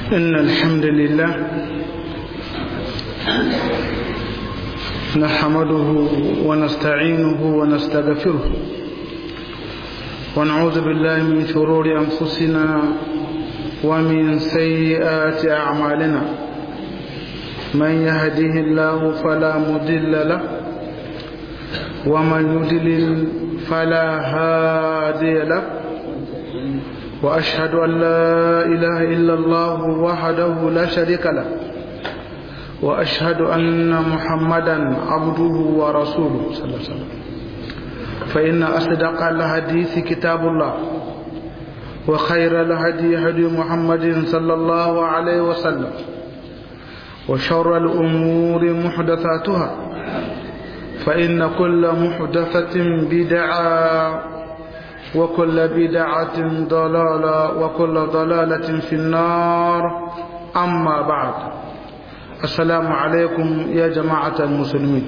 إن الحمد لله نحمده ونستعينه ونستغفره ونعوذ بالله من شرور أنفسنا ومن سيئات أعمالنا من يهده الله فلا مضل له ومن يضلل فلا هادي له وأشهد أن لا إله إلا الله وحده لا شريك له وأشهد أن محمدا عبده ورسوله صلى الله عليه وسلم فإن أصدق الحديث كتاب الله وخير الهدي هدي محمد صلى الله عليه وسلم وشر الأمور محدثاتها فإن كل محدثة بدعة وكل بدعة ضلالة وكل ضلالة في النار أما بعد السلام عليكم يا جماعة المسلمين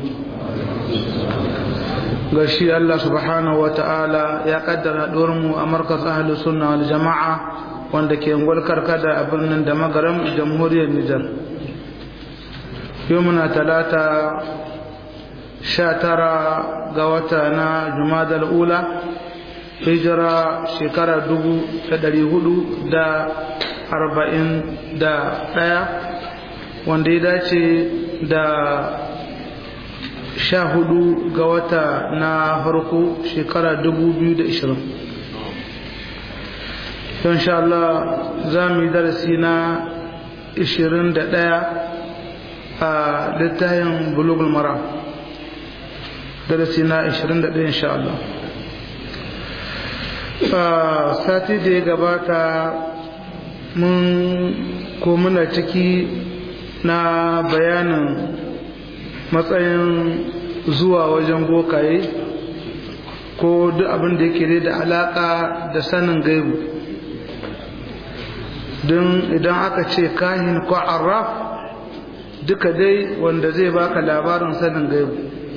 gashi Allah subhanahu wa ta'ala ya kaddara mu a markas ahalus sunna wal jama'a wanda ke ngwalkar kada a birnin da magaram jamhuriyar Nijar yau muna talata sha tara ga wata na jumadal ula hijira shekara dubu da dari hudu da arba'in da ɗaya wanda ya dace da sha hudu ga wata na farko shekara dubu biyu da ishirin don sha Allah za mu yi darasi na ishirin da ɗaya a littafin bulugul mara darasi na ishirin da ɗaya insha Allah sati da ya gabata mun ko muna ciki na bayanin matsayin zuwa wajen bokaye ko duk abin da yake da alaka da sanin gaibu don idan aka ce kahin ko arraf duka dai wanda zai baka labarin sanin gaibu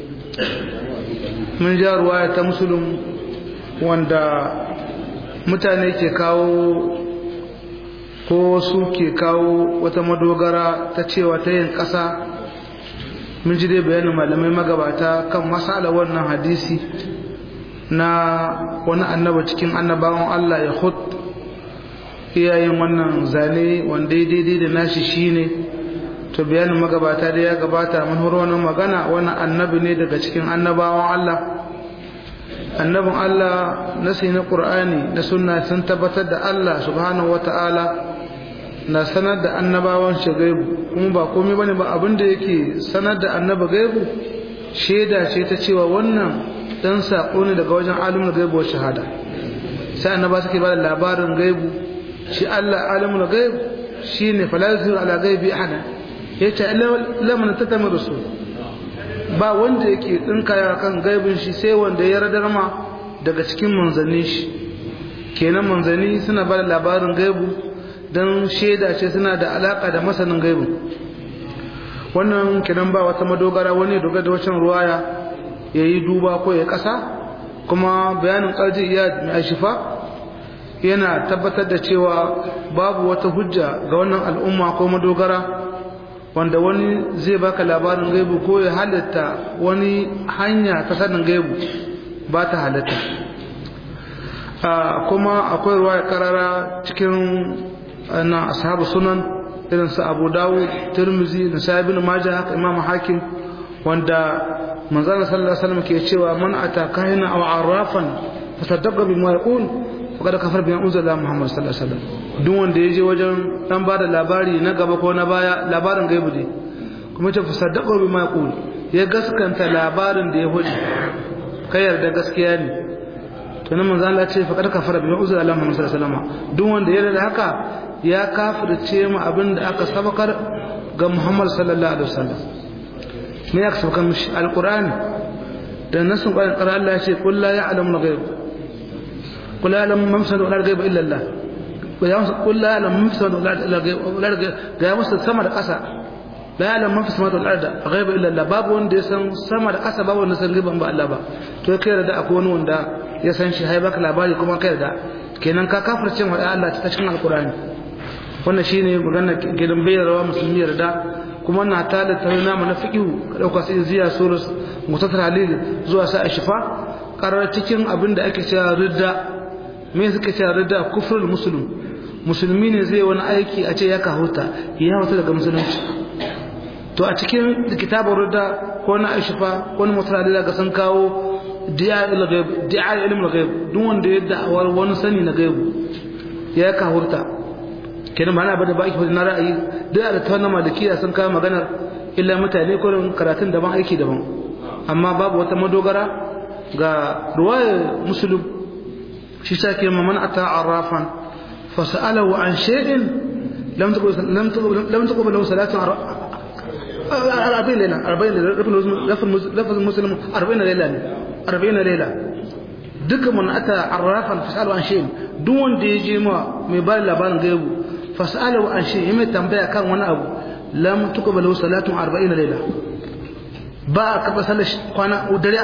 mun ja ruwaya ta musulun wanda mutane ke kawo ko su ke kawo wata madogara ta cewa ta yin ƙasa mun ji dai bayanin malamai magabata kan masala wannan hadisi na wani annaba cikin annabawan Allah ya hud iyayen wannan zane wanda ya daidai da nashi shine to bayanin magabata da ya gabata mun horo wannan magana wannan annabi ne daga cikin annabawan Allah annabin Allah nasi na Qur'ani na sunna sun tabbatar da Allah subhanahu wata'ala na sanar da annabawan shi gaibu kuma ba komai bane ba abin da yake sanar da annaba gaibu shaida ce ta cewa wannan dan sako ne daga wajen alimul gaibu wa shahada sai annaba suke ba da labarin gaibu shi Allah alimul gaibu shine fala yusiru ala gaibi ahada yace lamman tatami rusul ba wanda yake tsinkaya kan gaibin shi sai wanda ya radar ma daga cikin manzanni shi kenan manzanni suna ba da labarin gaibu don shaida ce suna da alaka da masanin gaibu wannan kenan ba wata madogara wani doga da wacan ruwaya ya yi duba ko ya kasa kuma bayanin ƙarji iya mai shifa yana tabbatar da cewa babu wata hujja ga wannan al'umma ko madogara wanda wani zai baka labarin gaibu ko ya halitta wani hanya ta sanin gaibu ba ta halitta kuma akwai ruwa ya karara cikin na ashabu sunan irin su abu dawud tirmizi da sahibin maja haka imam hakim wanda manzana sallallahu alaihi wasallam ke cewa man ata kahina aw arrafan fasaddaqa bima yaqul faqad kafar bima unzila muhammad sallallahu alaihi wasallam duk wanda yaje wajen dan bada labari na gaba ko na baya labarin gaibu ne kuma ce fasaddaqa bima yaqul ya gaskanta labarin da ya hudu kai yarda gaskiya ne to nan manzo Allah ce faqad kafara bima unzila muhammad sallallahu alaihi wasallam duk wanda ya yarda haka ya kafirce mu abin da aka sabakar ga muhammad sallallahu alaihi wasallam me ya sabakar mishi alqur'ani da nasun qur'ani qara Allah ya ce qul la ya'lamu al-ghaib qul la ya'lamu man fi al-ghaib illa Allah qul la ya'lamu man fi al-ghaib ga ya musu sama da ƙasa la ya'lamu man fi samawati wal ardi ghaiba illa Allah babu wanda ya san sama da ƙasa babu wanda san ghaiban ba Allah ba to kai da akwai wani wanda ya san shi hai baka labari kuma kai da kenan ka kafirce wa Allah ta cikin alqur'ani wannan shine magana gidan bayyarwa musulmi yarda kuma na ta da tare namu na fiqhu ka dauka sai ziya surus mutasar halil zuwa sa shifa karar cikin abin da ake cewa ridda me suka cewa ridda kufrul muslim musulmi ne zai wani aiki a ce ya kahuta ya huta daga musulunci to a cikin kitabun ridda ko na shifa ko na mutasar halil ga sun kawo di'a ilmul ghaib duk wanda ya da'awar wani sani na gaibu ya kahurta kenan ba na bada baki na ra'ayi duk da ta malikiya sun kawo maganar illa mutane kurin karatun daban aiki daban amma babu wata madogara ga ruwaya musulun shi sa ke man ata arrafan fa sa'alahu an shay'in lam taqul lam taqul lam taqul lahu salatu arba'in layla arba'in lafaz muslim arba'in layla ne arba'in layla duka man ata arrafan fa sa'alahu an shay'in duk wanda ya je ma mai ba labarin gaibu fasalahu an shi mai tambaya kan wani abu lam tuqbalu salatun 40 layla ba ka ba sallar kwana dare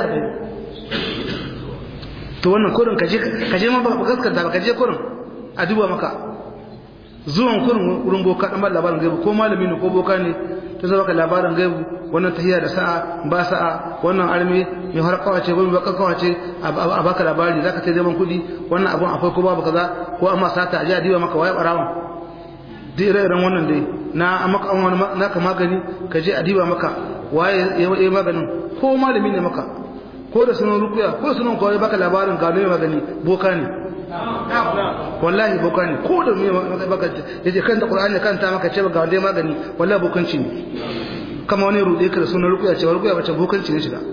40 to wannan kurin kaje kaje ma ba gaskata ba kaje kurin a duba maka zuwan kurin wurin boka dan labarin gaibu ko malami ne ko boka ne to zai baka labarin gaibu wannan tahiya da sa'a ba sa'a wannan arme mai harkawa ce gobe baka kawace a baka labari zaka ce zaman kudi wannan abun akwai ko babu kaza ko amma sata a ji a diba maka waye barawan duk ire-iren wannan dai na maka naka magani ka je a diba maka waye ya maganin ko malami ne maka ko da sunan rukuya ko sunan kawai baka labarin gano magani boka ne wallahi boka ne ko da mai baka yace kanta qur'ani kanta maka ce ga wanda magani wallahi bokanci ne kama wani rude ka da sunan rukuya ce rukuya bace bokanci ne shiga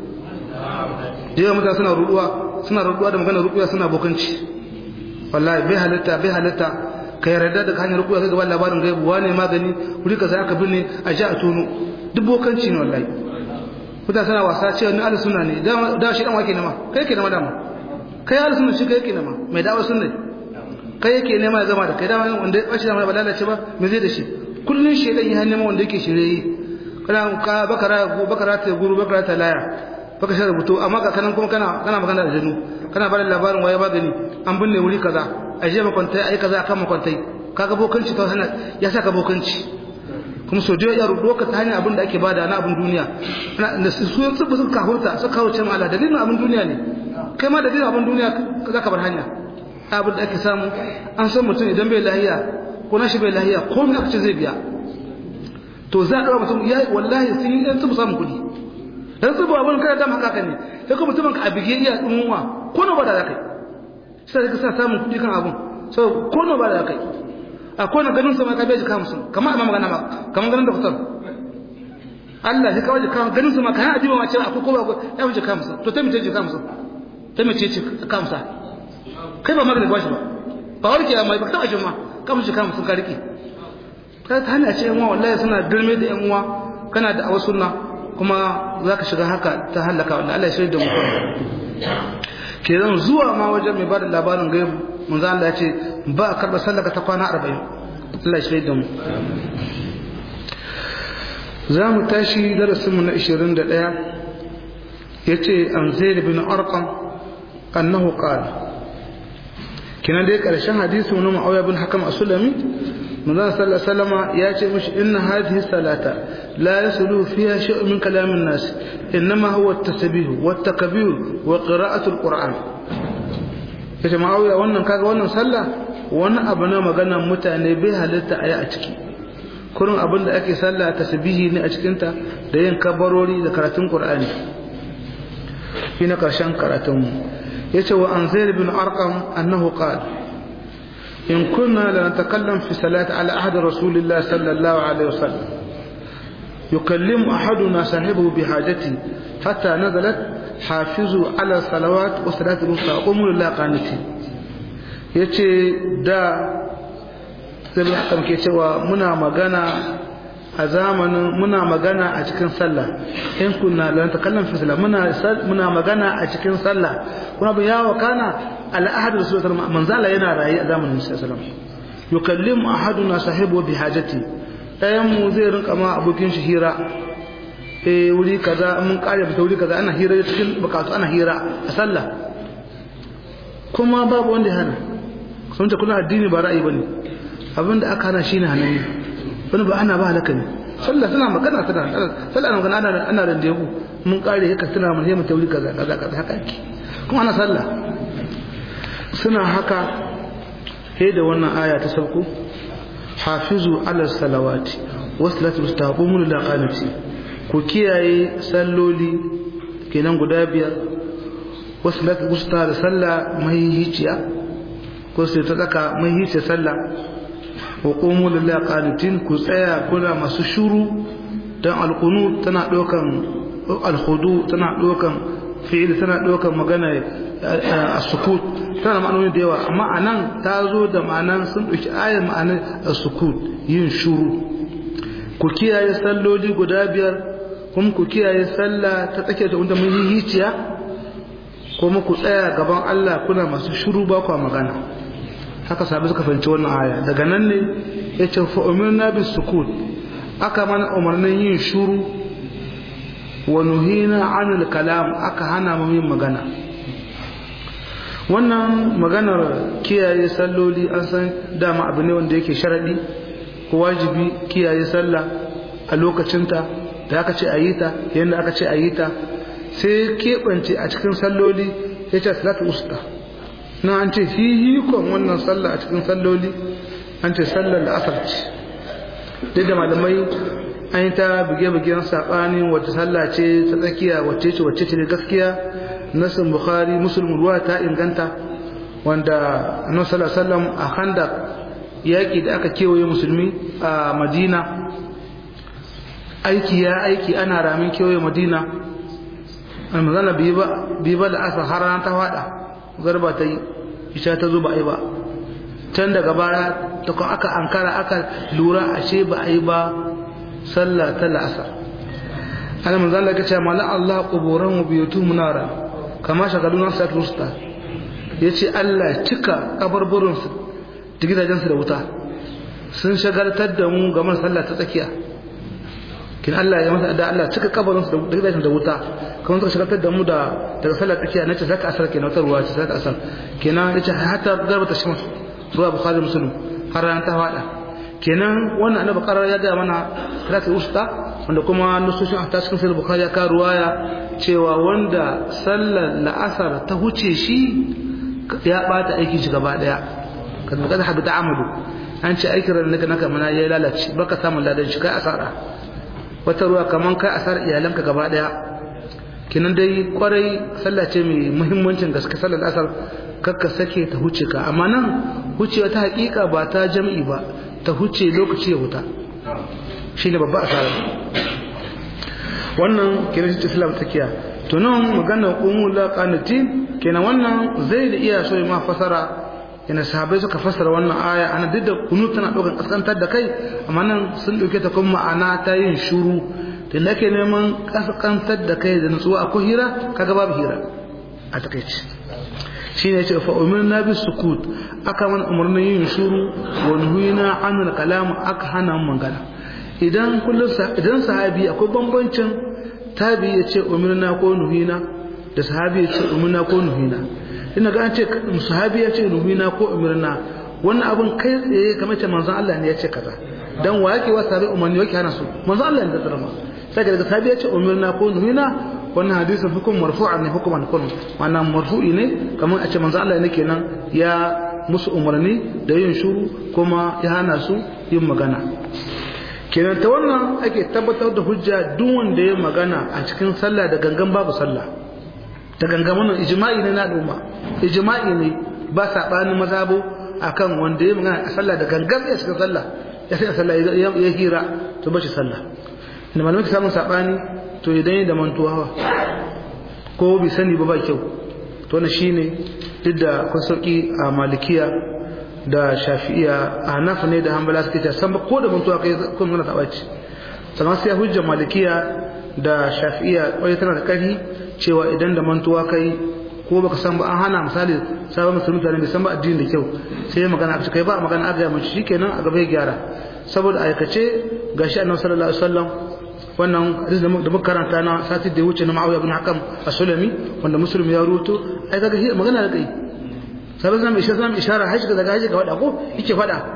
da mutane suna ruduwa suna ruduwa da maganar rukuya suna bokanci wallahi bai halitta bai halitta ka yarda da hanyar rukuya kai gaban labarin gaibu wane magani wuri ka aka binne a ji a tono duk bokanci ne wallahi kuta sana wasa cewa ni ahlus sunna ne da shi dan wake ne ma kai yake nema dama kai ahlus sunna shi kai yake nema mai dawo sunna kai yake nema ya zama da kai dama wanda ya bashi da ba lalace ba me zai da shi kullun shedan ya nema wanda yake shirye kana ka bakara bakara ta guru bakara ta laya baka shi rubutu amma ka kanan kuma kana kana magana da jinu kana bada labarin waye magani an binne wuri kaza a je makwantai ai kaza kan makwantai kaga bokanci ta hana ya saka bokanci kuma so je ya rudo ka ta hanyar abin da ake bada na abin duniya na su su su suka hurta suka kawo cin ala dalilin abin duniya ne kai ma dalilin abin duniya za ka bar hanya abin da ake samu an san mutum idan bai lahiya ko nashi bai lahiya ko me aka ce zai biya to za a ɗaura mutum ya wallahi sun yi ɗan samun kuɗi dan su ba abin kada dama haka ne sai kuma mutumin ka abige iya dumuwa ko na bada zakai sai ka sa samun kudi kan abun so ko na bada zakai a ko na ganin sa ma ka bai jika musu kamar amma magana ma kamar ganin doktor Allah shi kawai jika ganin sa ma kan adiba ma ce akwai ko ba ya wuce jika musu to ta mace jika musu ta mace ce ka musa kai ba magana ba shi ba ba warke amma ba ta ajin ma ka musu jika musu ka rike ka ta hanya ce yan uwa wallahi suna girme da yan uwa kana da awa sunna kuma za ka shiga haka ta halaka wanda Allah ya shirya da mutum kenan zuwa ma wajen mai ba da labarin gaibu mun za Allah ya ce ba a karɓar sallaka ta kwana arba'in Allah ya shirya da mu za mu tashi darasinmu na ishirin da ɗaya ya ce an zai da bin arqam annahu qala kenan dai ƙarshen hadisi wani ma'auya bin hakam a sulami manzon sallallahu alaihi wasallam ya ce mishi inna hadhihi salata la yasulu fiha shay'un min kalam an-nas inma huwa at-tasbih wa at-takbir wa qira'atu al-qur'an yace ma'awiya wannan kaga wannan sallah wani abu na maganar mutane bai halitta ayi a ciki kurin abin da ake sallah tasbihi ne a cikin ta da yin kabarori da karatun qur'ani shi na karshen karatun mu yace wa an zaid bin arqam annahu qala إن كنا لنتكلم في صلاة على عهد رسول الله صلى الله عليه وسلم يكلم أحدنا صاحبه بحاجته حتى نزلت حافظوا على الصلوات وصلاة الوسطى قوموا لله قانتين yace da zai hakan ke cewa muna magana a zamanin muna magana a cikin sallah in kunna lan takallam fi sallah muna muna magana a cikin sallah kuna bin yawo kana al'ahad rasul sallallahu alaihi wasallam yana rayi a zamanin sallallahu alaihi wasallam yukallimu ahaduna sahibu bi hajati dayan mu zai rinka ma abokin shi hira eh wuri kaza mun kare fita wuri kaza ana hira cikin bukatu ana hira a sallah kuma babu wanda ya hana sun ce kuna addini ba ra'ayi bane abinda aka hana shine hanani wani ba ana ba halaka ne sallah suna magana suna sallah na magana ana ana randevu mun kare haka suna mun mu tauri kaza kaza kaza haka ake kuma ana sallah suna haka sai da wannan aya ta sauko hafizu ala salawati wasalatu mustaqumun lil qanati ku kiyaye salloli kenan guda biyar wasalatu musta da sallah mai hiciya ko sai ta tsaka mai hiciya sallah wa qumu lil qanitin ku tsaya kuna masu shuru dan alqunut tana dokan alkhudu tana dokan fi'il tana dokan magana as-sukut tana ma'anoni da yawa amma anan ta zo da ma'anan sun dauki ayar ma'anar as-sukut yin shuru ku kiyaye salloli guda biyar kuma ku kiyaye sallah ta tsake da wanda mun yi hiciya kuma ku tsaya gaban Allah kuna masu shuru ba ku magana haka sabi suka fahimci wannan aya daga nan ne yace fa umirna bis sukut aka mana umarnin yin shuru wa nuhina anil kalam aka hana mu yin magana wannan maganar kiyaye salloli an san dama abu ne wanda yake sharadi ko wajibi kiyaye sallah a lokacinta da aka ce a yi ta yadda aka ce a yi ta sai keɓance a cikin salloli ya ce salatu usta na an ce hihikon wannan sallah a cikin salloli an ce sallar da asar ce duk da malamai an yi ta buge-bugen saɓani wata sallah ce ta tsakiya wacce ce wacce ce gaskiya nasin bukhari musulun ruwa ta inganta wanda annabi sallallahu alaihi wasallam a handak yaƙi da aka kewaye musulmi a madina aiki ya aiki ana ramin kewaye madina almazana bi ba da asa har ran ta fada garba ta yi isha ta zo ba a yi ba can daga baya ta kuma aka ankara aka lura ashe ba a yi ba sallah ta la'asar ana manzana ka ce mala Allah kuburan mu biyutu munara kama shagalun sa rusta yace Allah cika kabarburinsu da gidajensu da wuta sun shagaltar da mu game da sallah ta tsakiya kin Allah ya masa da Allah cika kabarinsu da gidajensu da wuta kuma suka shagaltar da mu da daga sallah tsakiya nace zaka asar kenan wata ruwa ce zaka asar kenan yace hatta garbata shams ruwa bukhari muslim har ran ta fada kenan wannan annabi qarar ya ga mana salatul usta wanda kuma nusushin ta cikin sahih bukhari ya ka ruwaya cewa wanda sallar la'asar ta huce shi ya bata aikin shi gaba daya kan kada habita amalu an ce aikin ran naka naka mana ya lalace baka samu ladan shi kai asara wata ruwa kaman kai asar iyalanka gaba daya kinan dai kwarai sallah ce mai muhimmancin gaske sallar asar kakka sake ta huce ka amma nan hucewa ta hakika ba ta jam'i ba ta huce lokaci ya huta shine babba asara wannan kiran shi islam takiya to nan magana umul qanatin kenan wannan zai da iya so ma fasara yana sahabbai suka fassara wannan aya ana duk da kunu tana ɗaukar kaskantar da kai amma nan sun ɗauke ta kuma ma'ana ta yin shuru da nake neman kaskantar da kai da nutsuwa akwai hira kaga babu hira a takaici shi ne ce fa umirna bi sukut aka mana umarnin yin shuru wa nuhina anil kalam aka hana magana idan kullum idan sahabi akwai bambancin tabi ya ce umirna ko nuhina da sahabi ya ce umirna ko nuhina ina ga an ce sahabi ya ce nuhina ko umirna wannan abun kai tsaye kamar ce manzon Allah ne ya ce kaza dan wa yake wasa bai umarni yake hana su manzon Allah ne da tsarama sai daga sahabi ya ce umirna ko nuhina wannan hadisin hukum marfu'an ne hukuman kun wannan marfu'i ne kamar a ce manzon Allah ne kenan ya musu umarni da yin shuru kuma ya hana su yin magana kenan ta wannan ake tabbatar da hujja duk wanda ya magana a cikin sallah da gangan babu sallah da gangan wannan ijma'i ne na al'umma ijma'i ne ba sabani mazhabo akan wanda ya magana a sallah da gangan ya cikin sallah ya sai sallah ya hira to bashi sallah inda malamai ka samu sabani to idan da mantuwa ko bi sani ba ba kyau to na shine duk da kun sauki a malikiya da shafi'iya a hanafa ne da hanbala suke ta san ba ko da mantuwa kai kun nuna tabaci sannan sai hujjar malikiya da shafi'iya wai tana da ƙarfi cewa idan da mantuwa kai ko baka san ba an hana misali sabon musulmi tare bai san ba addini da kyau sai ya magana a kai ba magana a ga mace shikenan a gaba ya gyara saboda aikace gashi annabi sallallahu alaihi wasallam wannan hadisi da muka karanta na sati da ya wuce na Muawiya ibn Hakam as-Sulami wanda musulmi ya ruto ai kaga magana da kai sabon zama isha zama ishara hashi daga hashi ga wada ko yake fada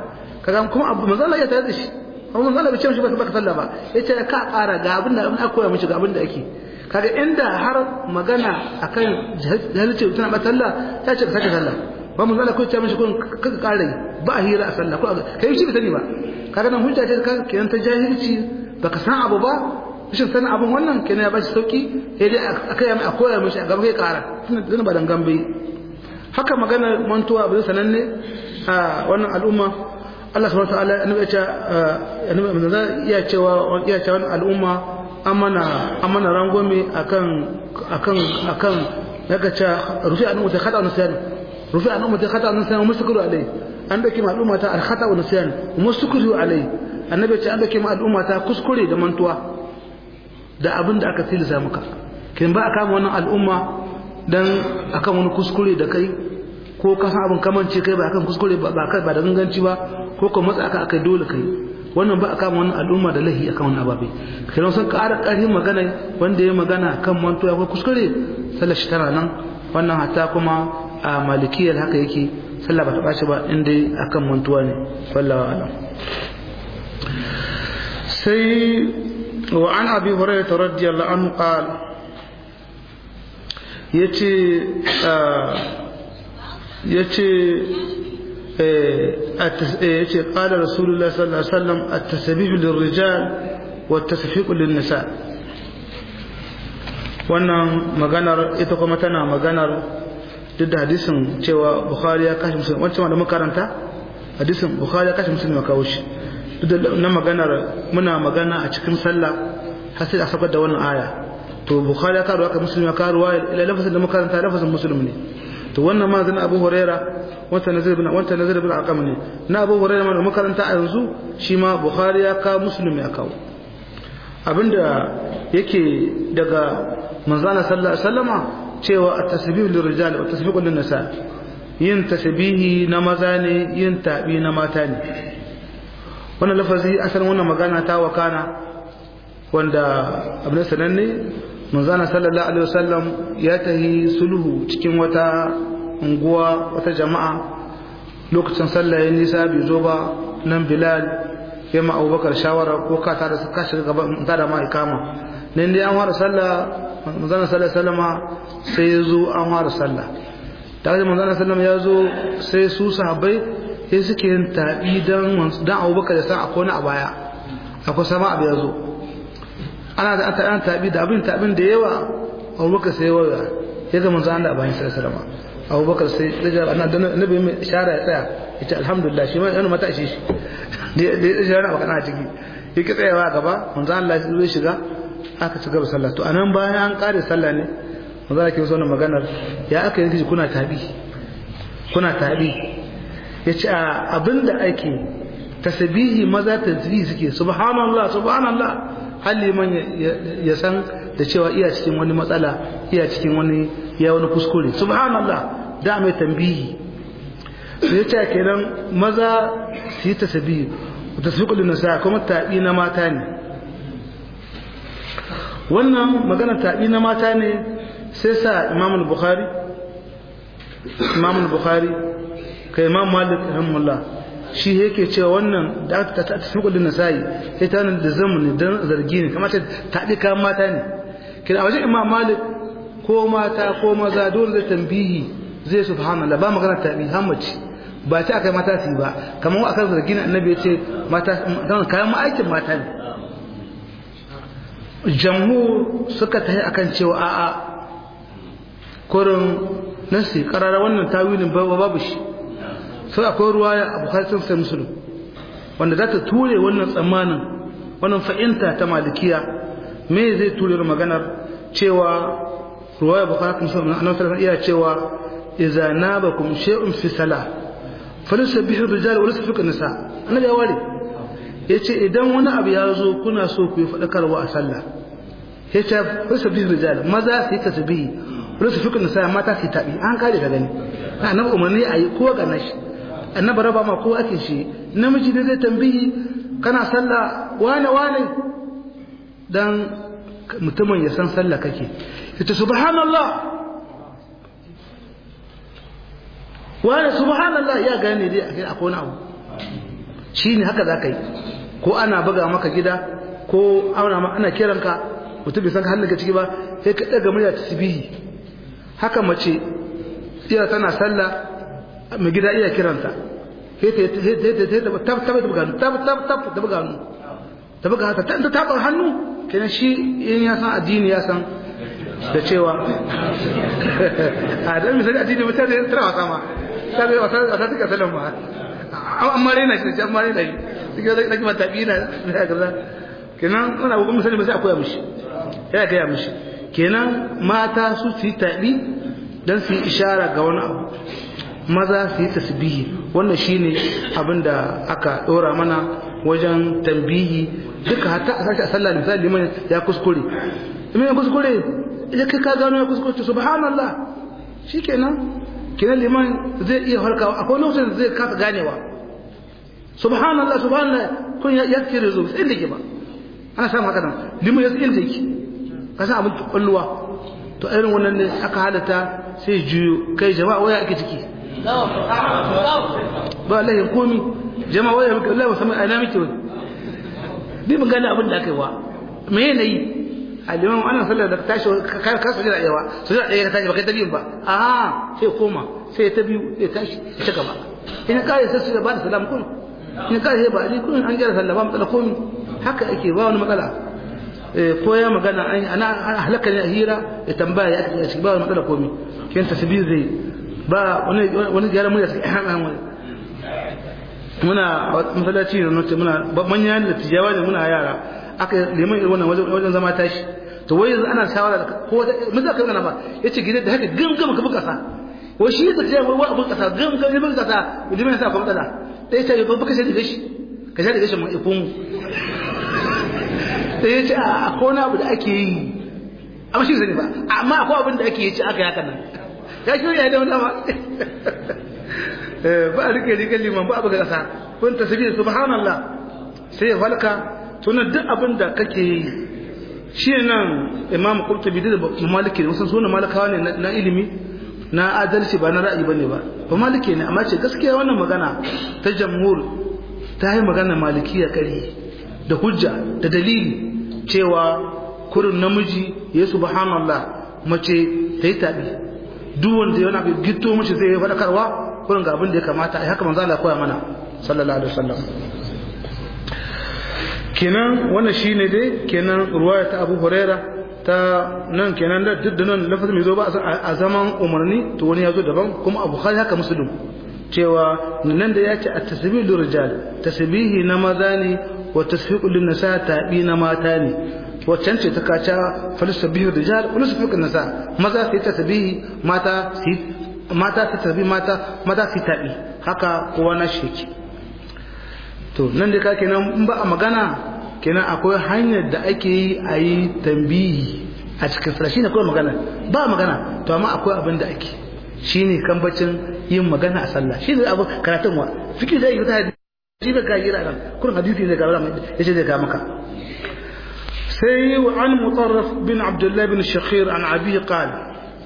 kaga kuma abu manzo Allah ya tare da shi kuma manzo Allah bai ce mishi baka sallah ba yace ka ƙara ga abin da aka koya mishi ga abin da ake kaga inda har magana akan jahilci tana ba sallah ta ce ka sake sallah ba manzo Allah ko ce mishi kun ka ƙara ba a hira a sallah ko kai shi bai sani ba kaga nan hujja ce ka kenan ta jahilci baka san abu ba rashin sanin abin wannan kenan ya bashi sauki sai dai aka yi a koya mishi a gaba kai ƙara tunda ba dangan bai haka magana mantuwa abin sananne a wannan al'umma Allah subhanahu wataala annabi ya annabi manzo iya cewa iya cewa wannan al'umma amana amana rangome akan akan akan daga cewa rufi an mutai khata wa nisyan rufi an mutai khata wa nisyan musukuru alai an dauke ma al'umma ta al khata wa nisyan musukuru alai annabi ya ce an dauke ma al'umma ta kuskure da mantuwa da abin da aka tilasa maka kin ba aka wannan al'umma dan akan wani kuskure da kai ko ka san abin kamance kai ba akan kuskure ba ba ba da ganganci ba ko ka matsa aka aka dole kai wannan ba aka wannan al'umma da lahi akan wannan ababe kai sun ƙara ƙarfi magana wanda ya magana kan mantuwa ko kuskure sallar shi tana nan wannan hatta kuma a malikiyar haka yake sallah ba ta ɓaci ba inda akan mantuwa ne wallahi alam sai wa an abi hurairah radiyallahu anhu qala yace yace yace qala rasulullah sallallahu alaihi wasallam at-tasbih lirrijal wa at-tasfiq lin-nisa wannan maganar ita kuma tana maganar duk da hadisin cewa bukhari ya kashi musulmi wancan da makaranta hadisin bukhari ya kashi musulmi ya kawo shi duk da na maganar muna magana a cikin sallah har sai a sabar da wannan aya to bukhari ya karuwa ka musulmi ya karuwa ila lafazin da makaranta lafazin musulmi ne to wannan ma zan abu huraira wanta nazir bin wanta nazir bin aqam ne na abu huraira ma makaranta a yanzu shi ma bukhari ya kawo musulmi ya kawo abinda yake daga manzana sallallahu alaihi wasallama cewa at-tasbih lirrijal wa tasbiq lin-nisa yin tasbihi na maza ne yin tabi na mata ne wannan lafazi asalin wannan magana ta wakana wanda abin sananne manzana sallallahu alaihi wasallam ya tahi sulhu cikin wata unguwa wata jama'a lokacin sallah ya nisa bai zo ba nan bilal ya ma abubakar shawara ko ka tare ka shiga gaba ta da ma ikama nan dai an fara sallah manzana sallallahu alaihi wasallama sai ya zo an fara sallah tare da manzana sallallahu ya zo sai su sahabbai sai suke yin tabi dan dan abubakar ya san akwai wani a baya akwai sama abu ya zo ana da ta an tabi da abin tabin da yawa abubakar sai waya ya ga manzo Allah bayan sai sallama abubakar sai daga annabi annabi mai ishara ya tsaya yace alhamdulillah shi ma yana mata shi da da ishara ba kana ciki yake tsayawa gaba manzo Allah ya shiga aka ci gaba sallah to anan bayan an kare sallah ne manzo Allah ke so maganar ya aka yi kuna tabi kuna tabi yace abinda ake tasbihi maza tasbihi suke subhanallah subhanallah har liman ya san da cewa iya cikin wani matsala iya cikin wani ya wani kuskure subhanallah da mai tambihi sai ta kenan maza su yi tasbihi tasbiqu lin nisa kuma tabi na mata ne wannan magana tabi na mata ne sai sa Imam al-Bukhari Imam al-Bukhari kai Imam Malik rahimahullah shi yake cewa wannan da aka ta tafi kudin nasayi sai ta nan da zamani dan zargi ne kamar ta dika mata ne kina wajen imam malik ko mata ko maza dole zai tambihi zai subhanallah ba magana tabi hamaci ba ta akai mata su ba kamar akan zargi ne annabi ya ce mata dan kayan aikin mata ne jamhur suka tafi akan cewa a'a kurin nasi karara wannan tawilin babu shi sai akwai ruwaya a bukhari sun sai musulun wanda za ta ture wannan tsammanin wannan fa'inta ta malikiya me zai ture maganar cewa ruwaya bukhari sun sai annabi sallallahu iya cewa idza nabakum shay'un fi salah falusabbihu rijal wa lasfiku nisa annabi ya ware yace idan wani abu ya zo kuna so ku yi fadakarwa a sallah yace falusabbihu rijal maza su yi tasbihi lasfiku nisa mata su yi tabi an kare ka gani annabi umarni ayi ko ga nashi annabi raba ma ko ake shi namiji ne zai tambayi kana sallah wane wane dan mutumin ya san sallah kake yace subhanallah wane subhanallah ya gane dai akai akwai wani abu shine haka zaka yi ko ana buga maka gida ko ana ana kiranka mutum bai san halin ka ciki ba sai ka daga murya tasbihi haka mace iya tana sallah mai gida iya kiranta sai ta ta ta ta buga ta ta ta ta buga hannu ta buga haka ta ta ta hannu kenan shi in ya san addini ya san da cewa a dan misali addini mutum da tana wasa ma ta da wasa wasa take sallan ma amma rena shi amma rena shi suke zai zaki mata bi na da kaza kenan wannan abu misali ba sai akwai mishi ya ga mishi kenan mata su su yi tabi dan su yi ishara ga wani abu maza su yi tasbihi wannan shine abin da aka dora mana wajen tambihi duka hatta a sashi a sallah misali liman ya kuskure in ya kuskure idan kai ka gano ya kuskure to subhanallah shikenan kenan liman zai iya harkawa akwai lokacin da zai kasa ganewa subhanallah subhanallah kun ya kire zo sai da ke ba ana samun haka nan liman ya tsaye da yake ka san abin kwalluwa to irin wannan ne aka halatta sai juyo kai jama'a waya ake ciki ba lahin komi jama'a waya muke Allah musamman a ina muke wani bi mun gane abin da aka yi wa me yana yi a liman ana sallar da tashi ka ka sujada yawa sujada ɗaya ka tashi ba kai ta biyun ba a sai koma sai ta biyu sai tashi ya ci gaba ina kare sai su ba da salam kun ina kare sai ba ni kun an jira sallah ba matsala komi haka ake ba wani matsala ko ya magana ana halaka ne a hira ya tambaya ya ake shi ba wani matsala komi kin tasbih zai ba wani wani gyara murya sai muna masallaci da nace muna manya da tijawa ne muna yara aka liman irin wannan wajen zama tashi to wai yanzu ana shawara da ko mun zaka kana ba yace gidan da haka gangama ka buka sa wai shi da cewa wai abun kasa gangama ya buka sa liman sa kuma tsala dai ce ba buka sai da shi ka sha da shi mu ifun sai yace a ko na abu da ake yi amma shi zai ba amma akwai abin da ake yi ci aka yaka nan ya shirya da wani ba ba a rike rike liman ba abu ga kasa kun tasbih subhanallah sai ya falka tunan duk abin da kake yi shi nan imam qurtubi da maliki ne wasan sunan malikawa ne na ilimi na adalci ba na ra'ayi bane ba ba maliki ne amma ce gaskiya wannan magana ta jamhur ta yi magana malikiya kare da hujja da dalili cewa kurin namiji ya subhanallah mace ta yi tabi duk wanda yana gito mace zai yi faɗakarwa kurin ga abin da ya kamata ai haka manzo Allah koya mana sallallahu alaihi wasallam kenan wannan shine dai kenan ruwaya ta Abu Huraira ta nan kenan da duk da nan lafazin mai zo ba a zaman umarni to wani ya zo daban kuma Abu Bukhari haka Muslim cewa nan da ya ce at-tasbih lil rijal tasbihi na maza ne wa tasfiqu lin nisa tabi na mata ne waccan ce ta kaca falsabihu rijal wa tasfiqu lin nisa maza sai tasbihi mata sai mata ta tasbih mata maza sai tabi haka kowa na shi to nan da ka kenan in ba a magana kenan akwai hanyar da ake yi a yi tambihi a cikin sallah shine kawai magana ba magana to amma akwai abin da ake shine kambacin yin magana a sallah shine abu karatun wa fiki zai yi ta hadisi ba ka yi ran kullum hadisi ne ga Allah yace zai ka maka sai wa an mutarraf bin abdullah bin shakhir an abi qala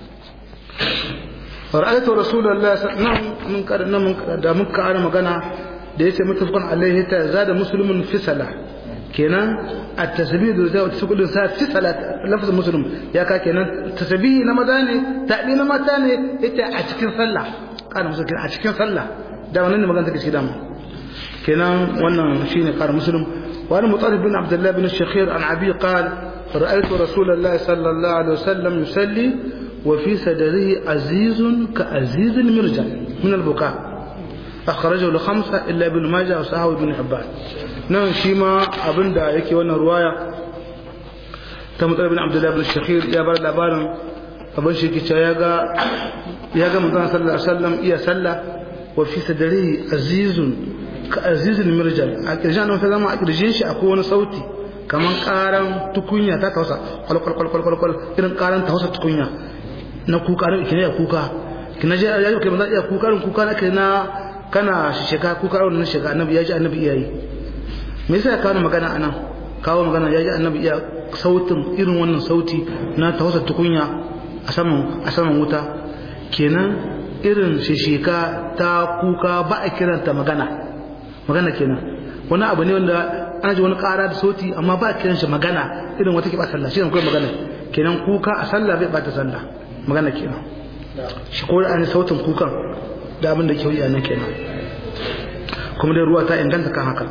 رأيت رسول الله صلى الله عليه وسلم من قال من da muka ana magana da yace mutafaqan alaihi ta zada muslimun fi salah kenan at-tasbih da zai wata sukudin sa fi salat lafaz muslim ya ka kenan tasbih na maza ne tabi na mata ne yace a cikin sallah kana musu a cikin sallah da wannan ne magana take shi dama kenan wannan shine qara muslim wa ana mutarif bin abdullah bin shakhir an abi qala رأيت رسول الله صلى الله عليه وسلم يصلي وفي صدره عزيز كعزيز المرجل من البكاء أخرجه لخمسة إلا ابن ماجه وصحابه ابن حبان نعم شيما أبن دا يكي وانا رواية تمطر بن عبد الله بن الشخير يا بار لابارن أبن شيكي ياغا ياغا مدان صلى الله عليه وسلم إيا صلى وفي صدره عزيز كعزيز المرجل أكرجان وفي ذا أكرجين شي أكون صوتي kaman karan tukunya ta tausa kwal kwal kwal kwal kwal irin karan tausa tukunya na kuka na kina kuka kina je ya kai manzo ya kuka rin kuka na kana kana sheka kuka rin sheka annabi ya ji annabi iyayi me yasa kawo magana anan kawo magana ya ji annabi iya sautin irin wannan sauti na tausa tukunya a saman a saman wuta kenan irin sheka ta kuka ba a kiranta magana magana kenan wani abu ne wanda ana ji wani ƙara da sauti amma ba kiran shi magana irin wata ke ba sallah shi ne kawai magana kenan kuka a sallah bai bata sallah magana kenan shi ko an sautin kukan da abin da ke wuya nan kenan kuma dai ruwa ta inganta kan haka